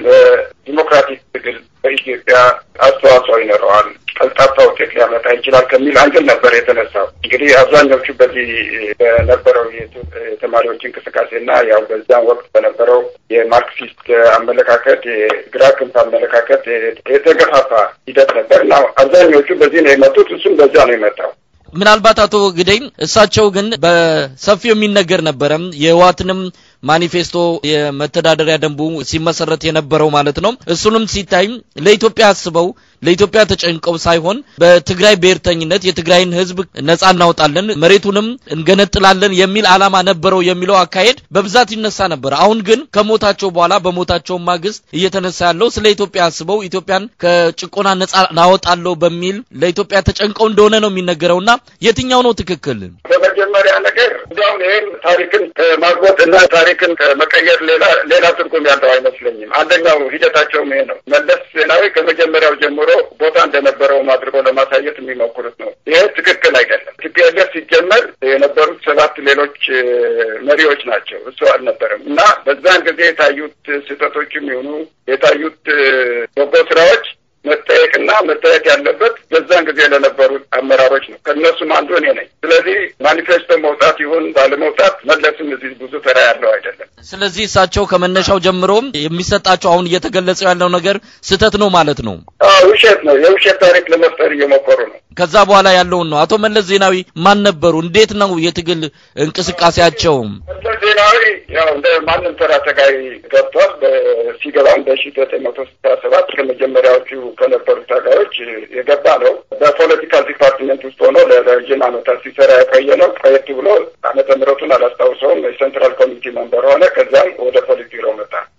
ለዲሞክራቲክ ትግል በኢትዮጵያ አስተዋጽኦ ይኖረዋል፣ ቀልጣፋ ውጤት ሊያመጣ ይችላል ከሚል አንግል ነበር የተነሳው። እንግዲህ አብዛኞቹ በዚህ በነበረው የተማሪዎች እንቅስቃሴና ያው በዛም ወቅት በነበረው የማርክሲስት አመለካከት የግራ ክንፍ አመለካከት የተገፋፋ ሂደት ነበር እና አብዛኞቹ በዚህ ነው የመጡት። እሱም በዛ ነው የመጣው። ምናልባት አቶ ግደይ እሳቸው ግን በሰፊው የሚነገር ነበረ የህወሓትንም ማኒፌስቶ የመተዳደሪያ ደንቡ ሲመሰረት የነበረው ማለት ነው። እሱንም ሲታይ ለኢትዮጵያ አስበው ለኢትዮጵያ ተጨንቀው ሳይሆን በትግራይ ብሔርተኝነት የትግራይን ህዝብ ነጻ እናወጣለን፣ መሬቱንም እንገነጥላለን የሚል ዓላማ ነበረው የሚለው አካሄድ በብዛት ይነሳ ነበር። አሁን ግን ከሞታቸው በኋላ በሞታቸው ማግስት እየተነሳ ያለው ስለ ኢትዮጵያ አስበው ኢትዮጵያን ከጭቆና ነጻ እናወጣለሁ በሚል ለኢትዮጵያ ተጨንቀው እንደሆነ ነው የሚነገረውና የትኛው ነው ትክክል? በመጀመሪያ ነገር እንዲያውም ይህም ታሪክን ከማግቦት እና ታሪክን ከመቀየር ሌላ ሌላ ትርጉም ያለው አይመስለኝም። አንደኛው ሂደታቸውም ይሄ ነው። መለስ ዜናዊ ከመጀመሪያው ጀምሮ ቦታ እንደነበረውም አድርጎ ለማሳየት የሚሞክሩት ነው። ይሄ ትክክል አይደለም። ቲፒኤልኤፍ ሲጀመር የነበሩት ሰባት ሌሎች መሪዎች ናቸው፣ እሱ አልነበረም እና በዛን ጊዜ የታዩት ስህተቶችም ይሁኑ የታዩት በጎ ስራዎች መጠየቅና መታየት ያለበት በዛን ጊዜ ለነበሩት አመራሮች ነው። ከእነሱም አንዱ እኔ ነኝ። ስለዚህ ማኒፌስቶ መውጣት ይሁን ባለመውጣት መለስም እዚህ ብዙ ተራ ያለው አይደለም። ስለዚህ እሳቸው ከመነሻው ጀምሮ የሚሰጣቸው አሁን እየተገለጸው ያለው ነገር ስህተት ነው ማለት ነው። ውሸት ነው። የውሸት ታሪክ ለመፍጠር እየሞከሩ ነው። ከዛ በኋላ ያለውን ነው። አቶ መለስ ዜናዊ ማን ነበሩ? እንዴት ነው የትግል እንቅስቃሴያቸው? መለስ ዜናዊ ያው እንደ ማንም ተራ ተጋይ ገብቷል። ሲገባም በሺ ዘጠኝ መቶ ስልሳ ሰባት ከመጀመሪያዎቹ ከነበሩት ታጋዮች የገባ ነው። በፖለቲካል ዲፓርትመንት ውስጥ ሆኖ ለረዥም ዓመታት ሲሰራ የቆየ ነው። ቆየት ብሎ ዓመተ ምሕረቱን አላስታውሰውም። የሴንትራል ኮሚቴ መንበር ሆነ። ከዛም ወደ ፖሊት ቢሮ መጣ።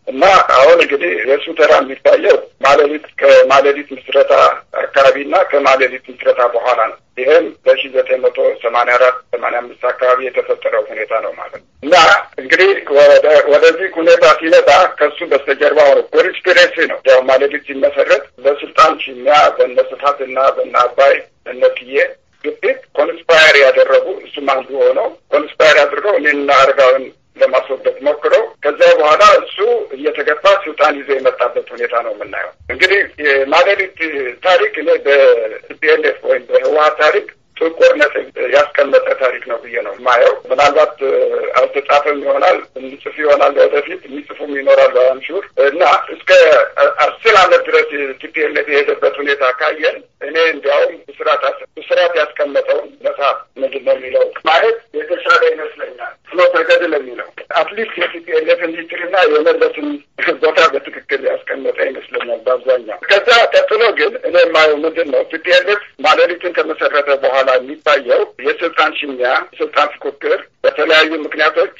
እና አሁን እንግዲህ የእሱ ተራ የሚታየው ማለሊት ከማለሊት ምስረታ አካባቢና ከማለሊት ምስረታ በኋላ ነው። ይህም በሺ ዘጠኝ መቶ ሰማንያ አራት ሰማንያ አምስት አካባቢ የተፈጠረው ሁኔታ ነው ማለት ነው። እና እንግዲህ ወደዚህ ሁኔታ ሲመጣ ከሱ በስተጀርባ ሆነ ኮንስፒሬሲ ነው። ያው ማለሊት ሲመሰረት በስልጣን ሽሚያ በነ ስፋት እና በነ አባይ በነ ትዬ ግፊት ኮንስፓየር ያደረጉ እሱም አንዱ ሆነው ኮንስፓየር አድርገው እኔና አረጋውን ለማስወገድ ሞክረው ከዚያ በኋላ እሱ እየተገፋ ስልጣን ይዞ የመጣበት ሁኔታ ነው የምናየው። እንግዲህ የማለሊት ታሪክ እኔ በቲፒኤልኤፍ ወይም በህወሀት ታሪክ ጥቁር ነጥብ ያስቀመጠ ታሪክ ነው ብዬ ነው የማየው። ምናልባት አልተጻፈም ይሆናል እንጽፍ ይሆናል ወደፊት የሚጽፉም ይኖራሉ አምሹር እና እስከ አስር አመት ድረስ ቲፒኤልኤፍ የሄደበት ሁኔታ ካየን እኔ እንዲያውም ብስራት ብስራት ያስቀመጠውን መጽሐፍ ምንድን ነው የሚለው ማየት የተሻለ ይመስለኛል። ፍኖተ ገድል የሚለው አትሊስት የቲፒኤልኤፍን ሂስትሪና የመለስን ቦታ በትክክል ያስቀመጠ ይመስለኛል በአብዛኛው። ከዛ ቀጥሎ ግን እኔ የማየው ምንድን ነው ቲፒኤልኤፍ ማለሊትን ከመሰረተ በኋላ የሚታየው የስልጣን ሽሚያ፣ የስልጣን ፉክክር በተለያዩ ምክንያቶች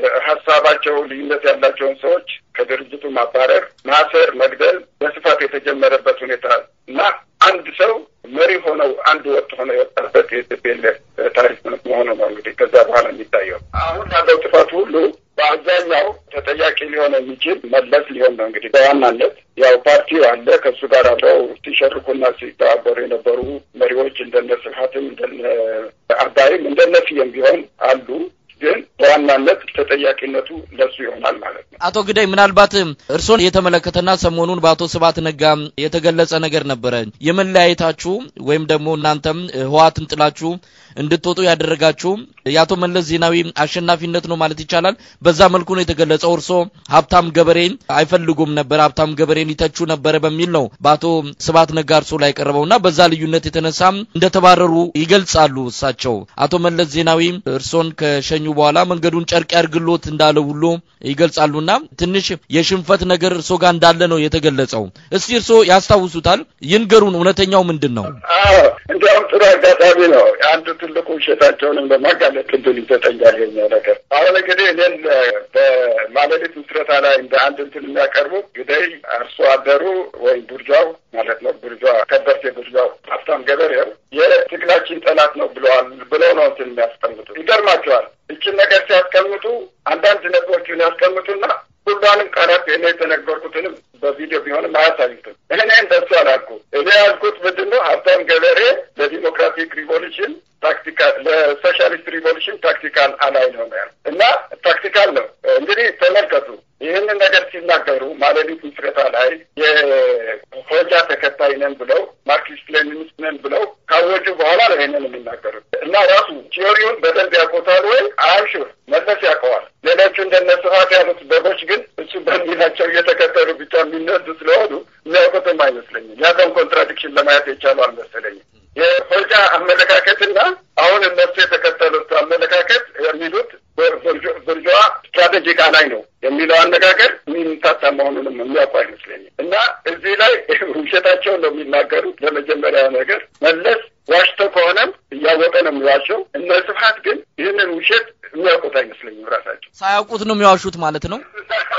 ሀሳባቸው ልዩነት ያላቸውን ሰዎች ከድርጅቱ ማባረር፣ ማሰር፣ መግደል በስፋት የተጀመረበት ሁኔታ እና አንድ ሰው መሪ ሆነው አንድ ወጥ ሆነው የወጣበት የቲፒኤልኤፍ ታሪክ መሆኑ ነው እንግዲህ ከዛ በኋላ የሚታየው አሁን ያለው ጥፋት ሁሉ በአብዛኛው ተጠያቂ ሊሆን የሚችል መለስ ሊሆን ነው እንግዲህ በዋናነት ያው ፓርቲው አለ ከእሱ ጋር አብረው ሲሸርኩና ሲተባበሩ የነበሩ መሪዎች እንደነ ስብሀትም እንደነ አባይም እንደነ ስዬም ቢሆን አሉ ግን በዋናነት ተጠያቂነቱ ለሱ ይሆናል ማለት ነው። አቶ ግዳይ ምናልባት እርስዎን የተመለከተና ሰሞኑን በአቶ ስብሀት ነጋ የተገለጸ ነገር ነበረ። የመለያየታችሁ ወይም ደግሞ እናንተም ህወሓትን ጥላችሁ እንድትወጡ ያደረጋችሁ የአቶ መለስ ዜናዊ አሸናፊነት ነው ማለት ይቻላል። በዛ መልኩ ነው የተገለጸው። እርስዎ ሀብታም ገበሬን አይፈልጉም ነበር፣ ሀብታም ገበሬን ይተቹ ነበረ በሚል ነው በአቶ ስብሀት ነጋ እርስዎ ላይ ቀረበውና በዛ ልዩነት የተነሳም እንደተባረሩ ይገልጻሉ እሳቸው። አቶ መለስ ዜናዊ እርስዎን ከሸኙ በኋላ መንገዱን ጨርቅ ያርግሎት እንዳለ ሁሉ ይገልጻሉና ትንሽ የሽንፈት ነገር እርስዎ ጋር እንዳለ ነው የተገለጸው። እስቲ እርስዎ ያስታውሱታል? ይንገሩን፣ እውነተኛው ምንድን ነው? አዎ እንዲያውም ጥሩ አጋጣሚ ነው። አንዱ ትልቁ ውሸታቸውንም በማጋለጥ እድል ይሰጠኛል የኛው ነገር። አሁን እንግዲህ እኔን በማለሊት ምስረታ ላይ እንደ አንድ እንትን የሚያቀርቡት ግደይ አርሶ አደሩ ወይም ቡርጃው ማለት ነው ቡርጃ ከበርቴ ቡርጃው ሀብታም ገበሬው የትግላችን ጠላት ነው ብለዋል ብለው ነው እንትን የሚያስቀምጡ። ይገርማቸዋል። ይችን ነገር ሲያስቀምጡ አንዳንድ ነጥቦችን ያስቀምጡና ሁሏንም ቃላት እኔ የተነገርኩትንም በቪዲዮ ቢሆንም አያሳዩትም። እኔ እንደሱ አላልኩ። እኔ ያልኩት ምንድን ነው ሀብታም ገበሬ ለዲሞክራቲክ ሪቮሉሽን ታክቲካል ለሶሻሊስት ሪቮሉሽን ታክቲካል አላይ ነው ያል እና ታክቲካል ነው እንግዲህ ተመልከቱ። ይህንን ነገር ሲናገሩ ማለሊት ምስረታ ላይ የሆጃ ተከታይ ነን ብለው ማርክሲስት ሌኒኒስት ነን ብለው ካወጁ በኋላ ነው ይህንን የሚናገሩት እና ራሱ ቲዮሪውን በደንብ ያውቁታል ወይ አምሹር መለስ ያውቀዋል። ሌሎቹ እንደነ ስፋት ያሉት በጎች ግን እሱ በሚላቸው እየተከተሉ ብቻ የሚነዱ ስለሆኑ የሚያውቁትም አይመስለኝም። ያለውን ኮንትራዲክሽን ለማየት የቻሉ አልመሰለኝም። የሆጃ አመለካከትና አሁን እነሱ የተከተሉት አመለካከት የሚሉት ብርጇ ስትራቴጂክ አላይ ነው የሚለው አነጋገር የሚምታታ መሆኑንም የሚያውቁ አይመስለኝም። እና እዚህ ላይ ውሸታቸውን ነው የሚናገሩት። ለመጀመሪያ ነገር መለስ ዋሽቶ ከሆነም እያወቀ ነው የሚዋሸው። እነ ስብሀት ግን ይህንን ውሸት የሚያውቁት አይመስለኝም ራሳቸው ሳያውቁት ነው የሚዋሹት ማለት ነው።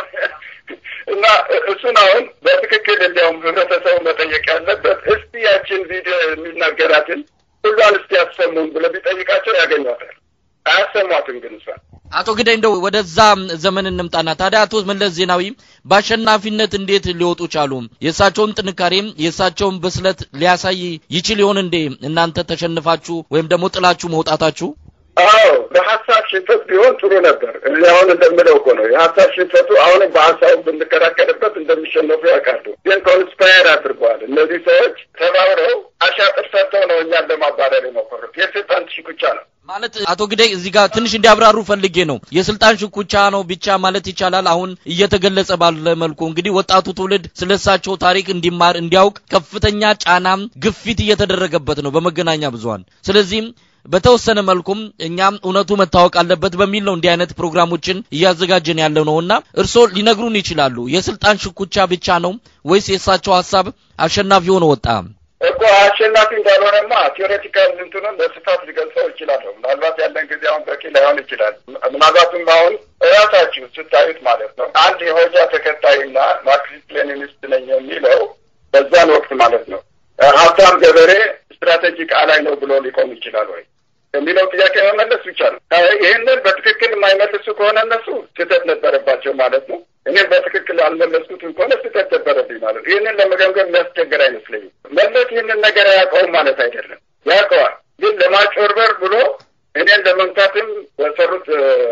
እና እሱን አሁን በትክክል እንዲያውም ህብረተሰቡ መጠየቅ ያለበት እስቲ ያችን ቪዲዮ የሚናገራትን ሁሏን እስቲ ያሰሙን ብሎ ቢጠይቃቸው ያገኟታል። አያሰሟትም ግን እሷን አቶ ግዳይ እንደው ወደዛ ዘመን እንምጣና ታዲያ አቶ መለስ ዜናዊ በአሸናፊነት እንዴት ሊወጡ ቻሉ? የእሳቸውን ጥንካሬ የእሳቸውን ብስለት ሊያሳይ ይችል ይሆን እንዴ? እናንተ ተሸንፋችሁ ወይም ደግሞ ጥላችሁ መውጣታችሁ? አዎ በሀሳብ ሽንፈት ቢሆን ጥሩ ነበር። እኔ አሁን እንደምለው እኮ ነው የሀሳብ ሽንፈቱ አሁንም በሀሳቡ ብንከራከርበት እንደሚሸነፉ ያውቃሉ። ግን ኮንስፓየር አድርገዋል። እነዚህ ሰዎች ተባብረው አሻጥር ሰጥተው ነው እኛን ለማባረር የሞከሩት። የስልጣን ሽኩቻ ነው ማለት አቶ ግዳይ እዚህ ጋር ትንሽ እንዲያብራሩ ፈልጌ ነው። የስልጣን ሽኩቻ ነው ብቻ ማለት ይቻላል። አሁን እየተገለጸ ባለ መልኩ እንግዲህ ወጣቱ ትውልድ ስለ እሳቸው ታሪክ እንዲማር እንዲያውቅ ከፍተኛ ጫናም ግፊት እየተደረገበት ነው በመገናኛ ብዙኃን። ስለዚህም በተወሰነ መልኩም እኛም እውነቱ መታወቅ አለበት በሚል ነው እንዲህ አይነት ፕሮግራሞችን እያዘጋጀን ያለው ነውና እርስዎ ሊነግሩን ይችላሉ። የስልጣን ሽኩቻ ብቻ ነው ወይስ የእሳቸው ሀሳብ አሸናፊ ሆኖ ወጣ? እኮ አሸናፊ እንዳልሆነማ ቴዎሬቲካል እንትኑን በስፋት ሊገልጸው ይችላለሁ። ምናልባት ያለን ጊዜ አሁን በቂ ላይሆን ይችላል። ምናልባትም አሁን እራሳችሁ ስታዩት ማለት ነው አንድ የሆጃ ተከታይና ማርክሲስት ሌኒኒስት ነኝ የሚለው በዛን ወቅት ማለት ነው ሀብታም ገበሬ ስትራቴጂክ አላይ ነው ብሎ ሊቆም ይችላል ወይ የሚለው ጥያቄ መመለስ ብቻ ነው። ይህንን በትክክል የማይመልሱ ከሆነ እነሱ ስህተት ነበረባቸው ማለት ነው። እኔም በትክክል አልመለስኩትም ከሆነ ስህተት ነበረብኝ ማለት ነው። ይህንን ለመገምገም የሚያስቸግር አይመስለኝም። መለስ ይህንን ነገር አያውቀውም ማለት አይደለም፣ ያውቀዋል። ግን ለማጭበርበር ብሎ እኔን ለመምታትም በሰሩት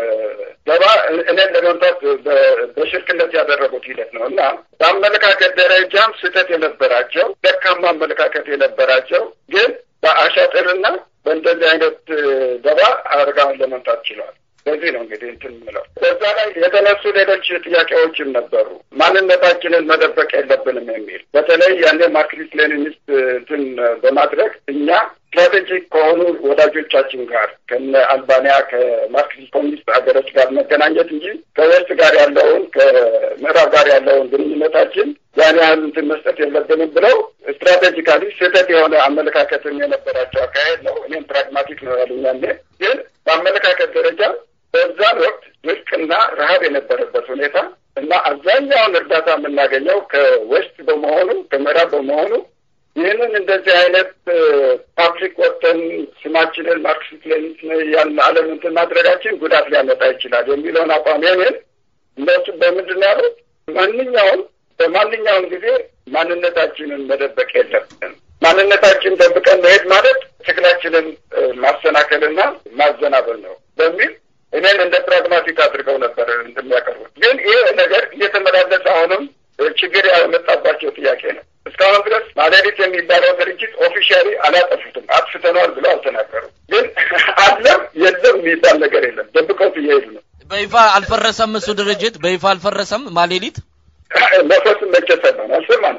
ደባ እኔን ለመምታት በሽርክነት ያደረጉት ሂደት ነው እና በአመለካከት ደረጃም ስህተት የነበራቸው ደካማ አመለካከት የነበራቸው ግን በአሻጥርና በእንደዚህ አይነት ደባ አርጋውን ለመምታት ችለዋል። በዚህ ነው እንግዲህ እንትን ምለው። በዛ ላይ የተነሱ ሌሎች ጥያቄዎችም ነበሩ። ማንነታችንን መደበቅ የለብንም የሚል በተለይ ያኔ ማርክሲስት ሌኒኒስት እንትን በማድረግ እኛ ስትራቴጂክ ከሆኑ ወዳጆቻችን ጋር ከነ አልባንያ ከማርክሲስት ኮሚኒስት ሀገሮች ጋር መገናኘት እንጂ ከዌስት ጋር ያለውን ከምዕራብ ጋር ያለውን ግንኙነታችን ያን ያህል እንትን መስጠት የለብንም ብለው ስትራቴጂካሊ ስህተት የሆነ አመለካከትም የነበራቸው አካሄድ ነው። እኔም ፕራግማቲክ ነው ያሉኝ ያኔ ግን በአመለካከት ደረጃ በዛን ወቅት ድርቅና ረሀብ የነበረበት ሁኔታ እና አብዛኛውን እርዳታ የምናገኘው ከዌስት በመሆኑ ከምዕራብ በመሆኑ ይህንን እንደዚህ አይነት ፓብሊክ ወጥተን ስማችንን ማርክሲስት ሌኒኒስት ያን ዓለም እንትን ማድረጋችን ጉዳት ሊያመጣ ይችላል የሚለውን አቋም ይህንን እነሱ በምንድን ነው ያሉት? ማንኛውም በማንኛውም ጊዜ ማንነታችንን መደበቅ የለብንም። ማንነታችን ደብቀን መሄድ ማለት ትግላችንን ማሰናከልና ማዘናበል ነው በሚል እኔን እንደ ፕራግማቲክ አድርገው ነበር እንደሚያቀርቡት። ግን ይህ ነገር እየተመላለሰ አሁንም ችግር ያመጣባቸው ጥያቄ ነው። እስካሁን ድረስ ማለዲት የሚባለው ድርጅት ኦፊሻሊ አላጠፉትም፣ አጥፍተነዋል ብለው አልተናገሩም። ግን አለም የለም የሚባል ነገር የለም፣ ደብቀውት እየሄዱ ነው። በይፋ አልፈረሰም። እሱ ድርጅት በይፋ አልፈረሰም። ማሌሊት ነፈስም መቼ ሰማን አልሰማንም።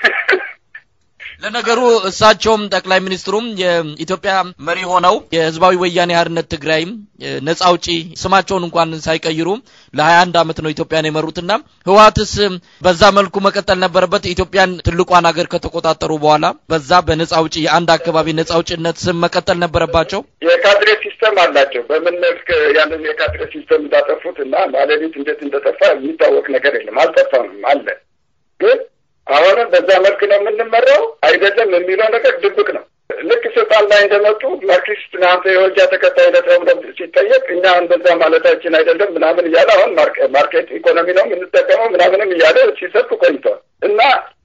ለነገሩ እሳቸውም ጠቅላይ ሚኒስትሩም የኢትዮጵያ መሪ ሆነው የህዝባዊ ወያኔ ሓርነት ትግራይም ነጻ አውጪ ስማቸውን እንኳን ሳይቀይሩ ለሀያ አንድ አመት ነው ኢትዮጵያን የመሩትና ህወሓትስ በዛ መልኩ መቀጠል ነበረበት። ኢትዮጵያን ትልቋን ሀገር ከተቆጣጠሩ በኋላ በዛ በነጻ አውጪ የአንድ አካባቢ ነጻ አውጪነት ስም መቀጠል ነበረባቸው። የካድሬ ሲስተም አላቸው። በምን መልክ ያንን የካድሬ ሲስተም እንዳጠፉት እና ማለሊት እንዴት እንደጠፋ የሚታወቅ ነገር የለም። አልጠፋም አለ ግን አሁንም በዛ መልክ ነው የምንመራው አይደለም የሚለው ነገር ድብቅ ነው። ልክ ስልጣን ላይ እንደመጡ ማርክሲስት ናንተ የወልጃ ተከታይ ነህ ተብሎ ሲጠየቅ እኛ እንደዛ ማለታችን አይደለም ምናምን እያለ አሁን ማርኬት ኢኮኖሚ ነው የምንጠቀመው ምናምንም እያለ ሲሰብክ ቆይቷል እና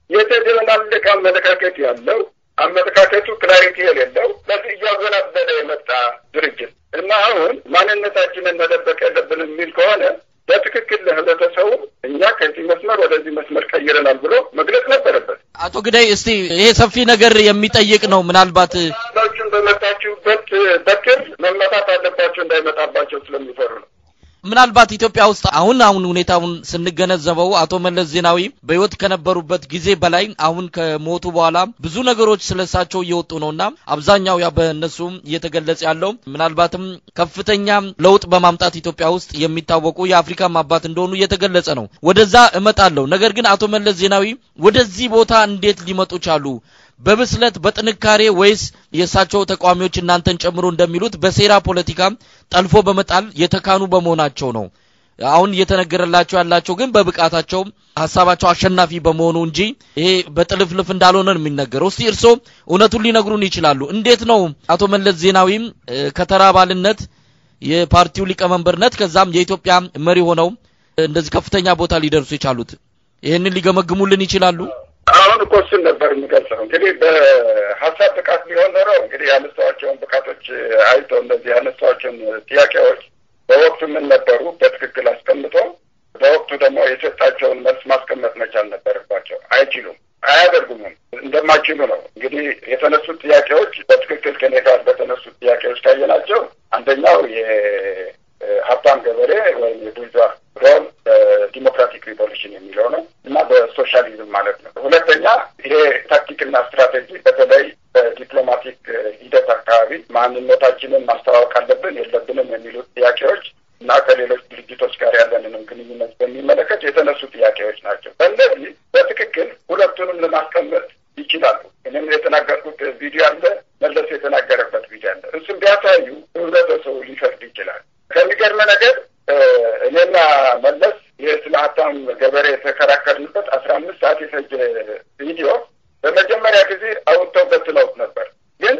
የተደበላለቀ አመለካከት ያለው አመለካከቱ ክላሪቲ የሌለው በዚህ እያወናበደ የመጣ ድርጅት እና አሁን ማንነታችንን መደበቅ የለብንም የሚል ከሆነ በትክክል ለህብረተሰቡ እኛ ከዚህ መስመር ወደዚህ መስመር ቀይረናል ብሎ መግለጽ ነበረበት። አቶ ግዳይ እስቲ ይሄ ሰፊ ነገር የሚጠይቅ ነው። ምናልባት ችን በመጣችሁበት በትር መመታት አለባቸው እንዳይመጣባቸው ስለሚፈሩ ነው። ምናልባት ኢትዮጵያ ውስጥ አሁን አሁን ሁኔታውን ስንገነዘበው አቶ መለስ ዜናዊ በህይወት ከነበሩበት ጊዜ በላይ አሁን ከሞቱ በኋላ ብዙ ነገሮች ስለሳቸው እየወጡ ነውና አብዛኛው ያ በእነሱ እየተገለጸ ያለው ምናልባትም ከፍተኛ ለውጥ በማምጣት ኢትዮጵያ ውስጥ የሚታወቁ የአፍሪካ አባት እንደሆኑ እየተገለጸ ነው። ወደዛ እመጣለሁ። ነገር ግን አቶ መለስ ዜናዊ ወደዚህ ቦታ እንዴት ሊመጡ ቻሉ? በብስለት በጥንካሬ ወይስ የእሳቸው ተቃዋሚዎች እናንተን ጨምሮ እንደሚሉት በሴራ ፖለቲካ ጠልፎ በመጣል የተካኑ በመሆናቸው ነው? አሁን እየተነገረላቸው ያላቸው ግን በብቃታቸው ሀሳባቸው አሸናፊ በመሆኑ እንጂ ይሄ በጥልፍልፍ እንዳልሆነ ነው የሚነገረው። እስቲ እርስዎ እውነቱን ሊነግሩን ይችላሉ? እንዴት ነው አቶ መለስ ዜናዊም ከተራ አባልነት የፓርቲው ሊቀመንበርነት ከዛም የኢትዮጵያ መሪ ሆነው እንደዚህ ከፍተኛ ቦታ ሊደርሱ የቻሉት? ይህንን ሊገመግሙልን ይችላሉ? አሁን እኮ እሱን ነበር የሚገልጸው። እንግዲህ በሀሳብ ብቃት ቢሆን ኖሮ እንግዲህ ያነሳቸውን ብቃቶች አይቶ እነዚህ ያነሳቸውን ጥያቄዎች በወቅቱ ምን ነበሩ በትክክል አስቀምጦ በወቅቱ ደግሞ የሰጣቸውን መልስ ማስቀመጥ መቻል ነበረባቸው። አይችሉም፣ አያደርጉምም። እንደማይችሉ ነው እንግዲህ የተነሱት ጥያቄዎች በትክክል ከኔ ጋር በተነሱት ጥያቄዎች ካየናቸው አንደኛው የሀብታም ገበሬ ወይም የቡርዣ ሮል በዲሞክራቲክ ሪቮሉሽን የሚለው ነው እና በሶሻሊዝም ማለት ነው። ሁለተኛ ይሄ ታክቲክና ስትራቴጂ በተለይ በዲፕሎማቲክ ሂደት አካባቢ ማንነታችንን ማስተዋወቅ አለብን የለብንም የሚሉት ጥያቄዎች እና ከሌሎች ድርጅቶች ጋር ያለንንም ግንኙነት በሚመለከት የተነሱ ጥያቄዎች ናቸው። በእነዚህ በትክክል ሁለቱንም ለማስቀመጥ ይችላሉ። እኔም የተናገርኩት ቪዲዮ አለ፣ መለስ የተናገረበት ቪዲዮ አለ። እሱም ቢያሳዩ ህብረተሰቡ ሊፈርድ ይችላል። ከሚገርመ ነገር እኔና መለስ ይህ ስለ ሀብታም ገበሬ የተከራከርንበት አስራ አምስት ሰዓት የፈጀ ቪዲዮ በመጀመሪያ ጊዜ አውጥተው በትነውት ነበር። ግን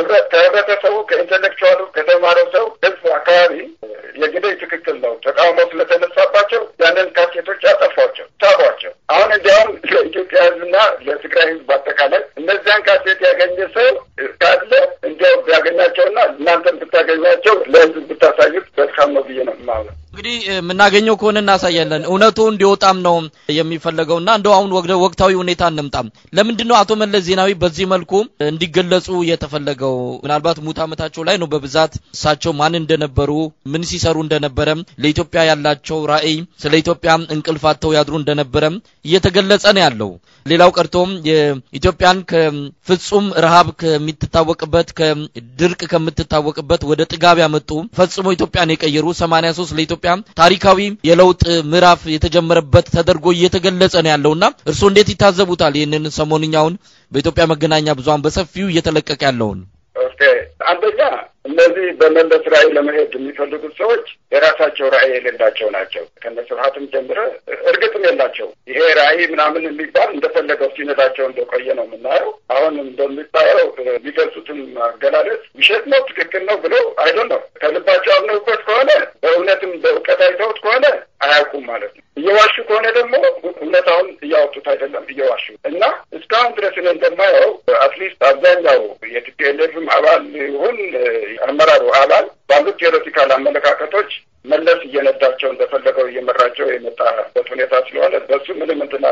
ከህብረተሰቡ ከኢንቴሌክቹዋሉ ከተማረው ሰው ህዝብ አካባቢ የግዴ ትክክል ነው ተቃውሞ ስለተነሳባቸው ያንን ካሴቶች አጠፏቸው፣ ሳቧቸው። አሁን እንዲያውም ለኢትዮጵያ ህዝብና ለትግራይ ህዝብ አጠቃላይ እነዚያን ካሴት ያገኘ ሰው ካለ እንዲያው ቢያገኛቸውና እናንተን ብታገኟቸው ለህዝብ ብታሳዩት መልካም ነው ብዬ ነው የማምነው። እንግዲህ የምናገኘው ከሆነ እናሳያለን። እውነቱ እንዲወጣም ነው የሚፈለገውና እንደው አሁን ወደ ወቅታዊ ሁኔታ እንምጣም። ለምንድን ነው አቶ መለስ ዜናዊ በዚህ መልኩ እንዲገለጹ የተፈለገው? ምናልባት ሙት ዓመታቸው ላይ ነው በብዛት እሳቸው ማን እንደነበሩ ምን ሲሰሩ እንደነበረ ለኢትዮጵያ ያላቸው ራዕይ ስለ ኢትዮጵያ እንቅልፍ አጥተው ያድሩ እንደነበረ እየተገለጸ ነው ያለው። ሌላው ቀርቶም የኢትዮጵያን ከፍጹም ረሃብ ከምትታወቅበት ከድርቅ ከምትታወቅበት ወደ ጥጋብ ያመጡ ፈጽሞ ኢትዮጵያን የቀየሩ 83 ለኢትዮጵያ ታሪካዊ የለውጥ ምዕራፍ የተጀመረበት ተደርጎ እየተገለጸ ነው ያለውና እርስዎ እንዴት ይታዘቡታል? ይህንን ሰሞንኛውን በኢትዮጵያ መገናኛ ብዙኃን በሰፊው እየተለቀቀ ያለውን ኦኬ፣ አንደኛ እነዚህ በመለስ ራዕይ ለመሄድ የሚፈልጉት ሰዎች የራሳቸው ራዕይ የሌላቸው ናቸው። ከነ ስብሀትም ጀምረ እርግጥም የላቸው። ይሄ ራዕይ ምናምን የሚባል እንደፈለገው ሲነዳቸው እንደቆየ ነው የምናየው። አሁን እንደሚባለው የሚገልጹትም አገላለጽ ውሸት ነው ትክክል ነው ብሎ አይዶን ነው ከልባቸው አምነውበት ከሆነ በእውነትም በእውቀት አይተውት ከሆነ አያውቁም ማለት ነው። እየዋሹ ከሆነ ደግሞ እውነታውን እያወጡት አይደለም እየዋሹ እና እስካሁን ድረስ እኔ እንደማየው አትሊስት አብዛኛው የቲፒኤልኤፍም አባል ይሁን አመራሩ አባል ባሉት ቴዎሬቲካል አመለካከቶች መለስ እየነዳቸው እንደፈለገው እየመራቸው የመጣበት ሁኔታ ስለሆነ በሱ ምንም እንትን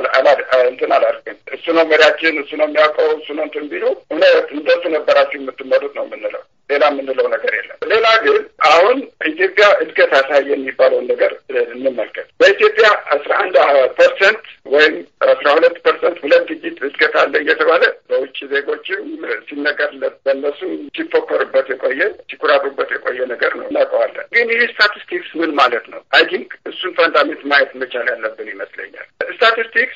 አላደርግም። እሱ ነው መሪያችን፣ እሱ ነው የሚያውቀው፣ እሱ ነው እንትን ቢሉ እውነት እንደሱ ነበራችሁ የምትመሩት ነው የምንለው። ሌላ የምንለው ነገር የለም። ሌላ ግን አሁን ኢትዮጵያ እድገት አሳየ የሚባለውን ነገር እንመልከት። በኢትዮጵያ አስራ አንድ ፐርሰንት ወይም አስራ ሁለት ፐርሰንት ሁለት ዲጂት እድገት አለ እየተባለ በውጭ ዜጎችም ሲነገርለት በእነሱ ሲፎከርበት የቆየ ሲኩራሩበት የቆየ ነገር ነው እናውቀዋለን። ግን ይህ ስታቲስቲክስ ምን ማለት ነው? አይ ቲንክ እሱን ፈንዳሜንት ማየት መቻል ያለብን ይመስለኛል። ስታቲስቲክስ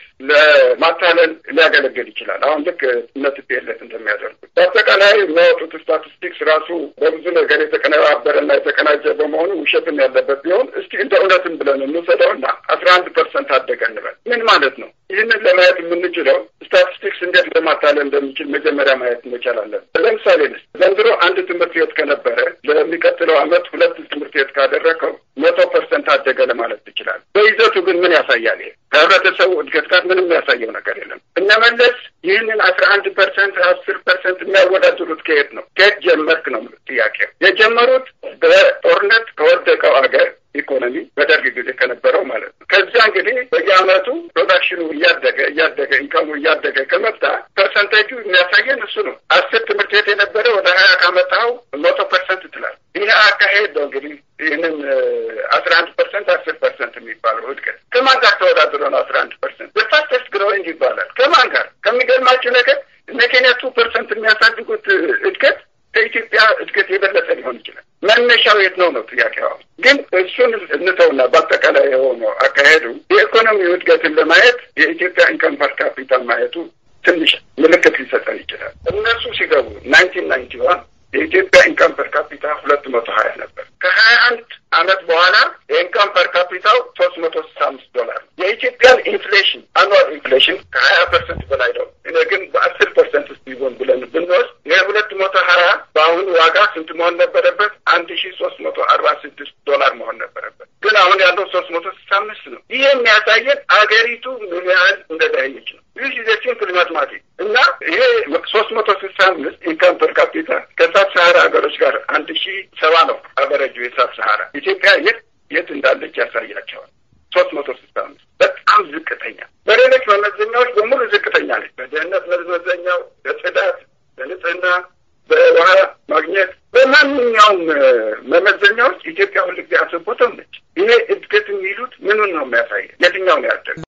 ለማታለል ሊያገለግል ይችላል። አሁን ልክ እነ ቲፒኤልኤፍ እንደሚያደርጉት በአጠቃላይ የሚያወጡት ስታቲስቲክስ ራሱ በብዙ ነገር የተቀነባበረና የተቀናጀ በመሆኑ ውሸትም ያለበት ቢሆን እስቲ እንደ እውነትም ብለን እንውሰደውና አስራ አንድ ፐርሰንት አደገ እንበል። ምን ማለት ነው? ይህንን ለማየት የምንችለው ስታቲስቲክስ እንዴት ለማታለል እንደሚችል መጀመሪያ ማየት መቻል አለን። ለምሳሌ ስ ዘንድሮ አንድ ትምህርት ቤት ከነበረ ለሚቀጥለው ዓመት ሁለት ትምህርት ቤት ካደረገው መቶ ፐርሰንት አደገ ለማለት ትችላል። በይዘቱ ግን ምን ያሳያል? ይሄ ከህብረተሰቡ እድገት ጋር ምንም ያሳየው ነገር የለም። እነመለስ ይህንን አስራ አንድ ፐርሰንት አስር ፐርሰንት የሚያወዳድሩት ከየት ነው? ከየት ጀመርክ ነው ጥያቄው። የጀመሩት በጦርነት ከወደቀው አገር ኢኮኖሚ በደርግ ጊዜ ከነበረው ማለት ነው። ከዚያ እንግዲህ በየአመቱ ፕሮዳክሽኑ እያደገ እያደገ ኢንካሙ እያደገ ከመጣ ፐርሰንቴጁ የሚያሳየን እሱ ነው። አስር ትምህርት ቤት የነበረ ወደ ሀያ ካመጣው መቶ ፐርሰንት ትላል። ይህ አካሄድ ነው እንግዲህ ይህንን አስራ አንድ ፐርሰንት አስር ፐርሰንት የሚባለው እድገት ከማን ጋር ተወዳድሮ ነው? አስራ አንድ ፐርሰንት በፋስተስት ግሮዊንግ ይባላል። ከማን ጋር? ከሚገርማችሁ ነገር እነ ኬንያ ቱ ፐርሰንት የሚያሳድጉት እድገት ከኢትዮጵያ እድገት የበለጠ ሊሆን ይችላል። መነሻው የት ነው ነው ጥያቄው። ግን እሱን እንተውና በአጠቃላይ የሆነው አካሄዱ የኢኮኖሚ እድገትን ለማየት የኢትዮጵያ ኢንከም ፐር ካፒታል ማየቱ ትንሽ ምልክት ሊሰጠን ይችላል። እነሱ ሲገቡ ናይንቲን ናይንቲ ዋን የኢትዮጵያ ኢንካም ፐር ካፒታ ሁለት መቶ ሀያ ነበር። ከሀያ አንድ አመት በኋላ የኢንካም ፐር ካፒታው ሶስት መቶ ስልሳ አምስት ዶላር ነው። የኢትዮጵያን ኢንፍሌሽን አኑዋል ኢንፍሌሽን ከሀያ ፐርሰንት በላይ ነው። እኔ ግን በአስር ፐርሰንት ውስጥ ቢሆን ብለን ብንወስድ ይህ ሁለት መቶ ሀያ በአሁኑ ዋጋ ስንት መሆን ነበረበት? አንድ ሺ ሶስት መቶ አርባ ስድስት ዶላር መሆን ነበረበት። ግን አሁን ያለው ሶስት መቶ ስልሳ አምስት ነው። ይህ የሚያሳየን አገሪቱ ምን ያህል እንደዳየች ነው። ይህ ጊዜ ሲምፕል ማትማቲክ እና ይሄ ሶስት መቶ ስልሳ አምስት ኢንካም ፐር ካፒታ ከሳብ ሰሃራ ሀገሮች ጋር አንድ ሺ ሰባ ነው አበረጁ የሳብ ሰሃራ ኢትዮጵያ የት የት እንዳለች ያሳያቸዋል። ሶስት መቶ ስልሳ አምስት በጣም ዝቅተኛ፣ በሌሎች መመዘኛዎች በሙሉ ዝቅተኛ ነች። በድህነት መመዘኛው፣ በጽዳት፣ በንጽህና፣ በውሃ ማግኘት፣ በማንኛውም መመዘኛዎች ኢትዮጵያ ሁልጊዜ አስቦተም ነች። ይሄ እድገት የሚሉት ምኑን ነው የሚያሳየ? የትኛው ነው ያደገ?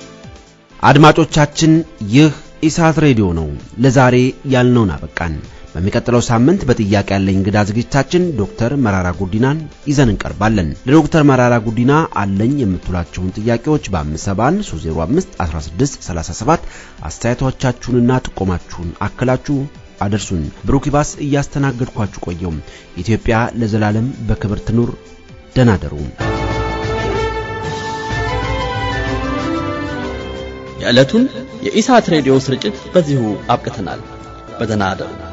አድማጮቻችን ይህ ኢሳት ሬዲዮ ነው። ለዛሬ ያልነውን አበቃን። በሚቀጥለው ሳምንት በጥያቄ ያለኝ እንግዳ ዝግጅታችን ዶክተር መራራ ጉዲናን ይዘን እንቀርባለን። ለዶክተር መራራ ጉዲና አለኝ የምትሏቸውን ጥያቄዎች በ571 305 1637 አስተያየቶቻችሁንና ጥቆማችሁን አክላችሁ አደርሱን። ብሩክ ይባስ እያስተናገድኳችሁ ቆየው። ኢትዮጵያ ለዘላለም በክብር ትኑር። ደህና ደሩ። የዕለቱን የኢሳት ሬዲዮ ስርጭት በዚሁ አብቅተናል። በደህና አደሩ።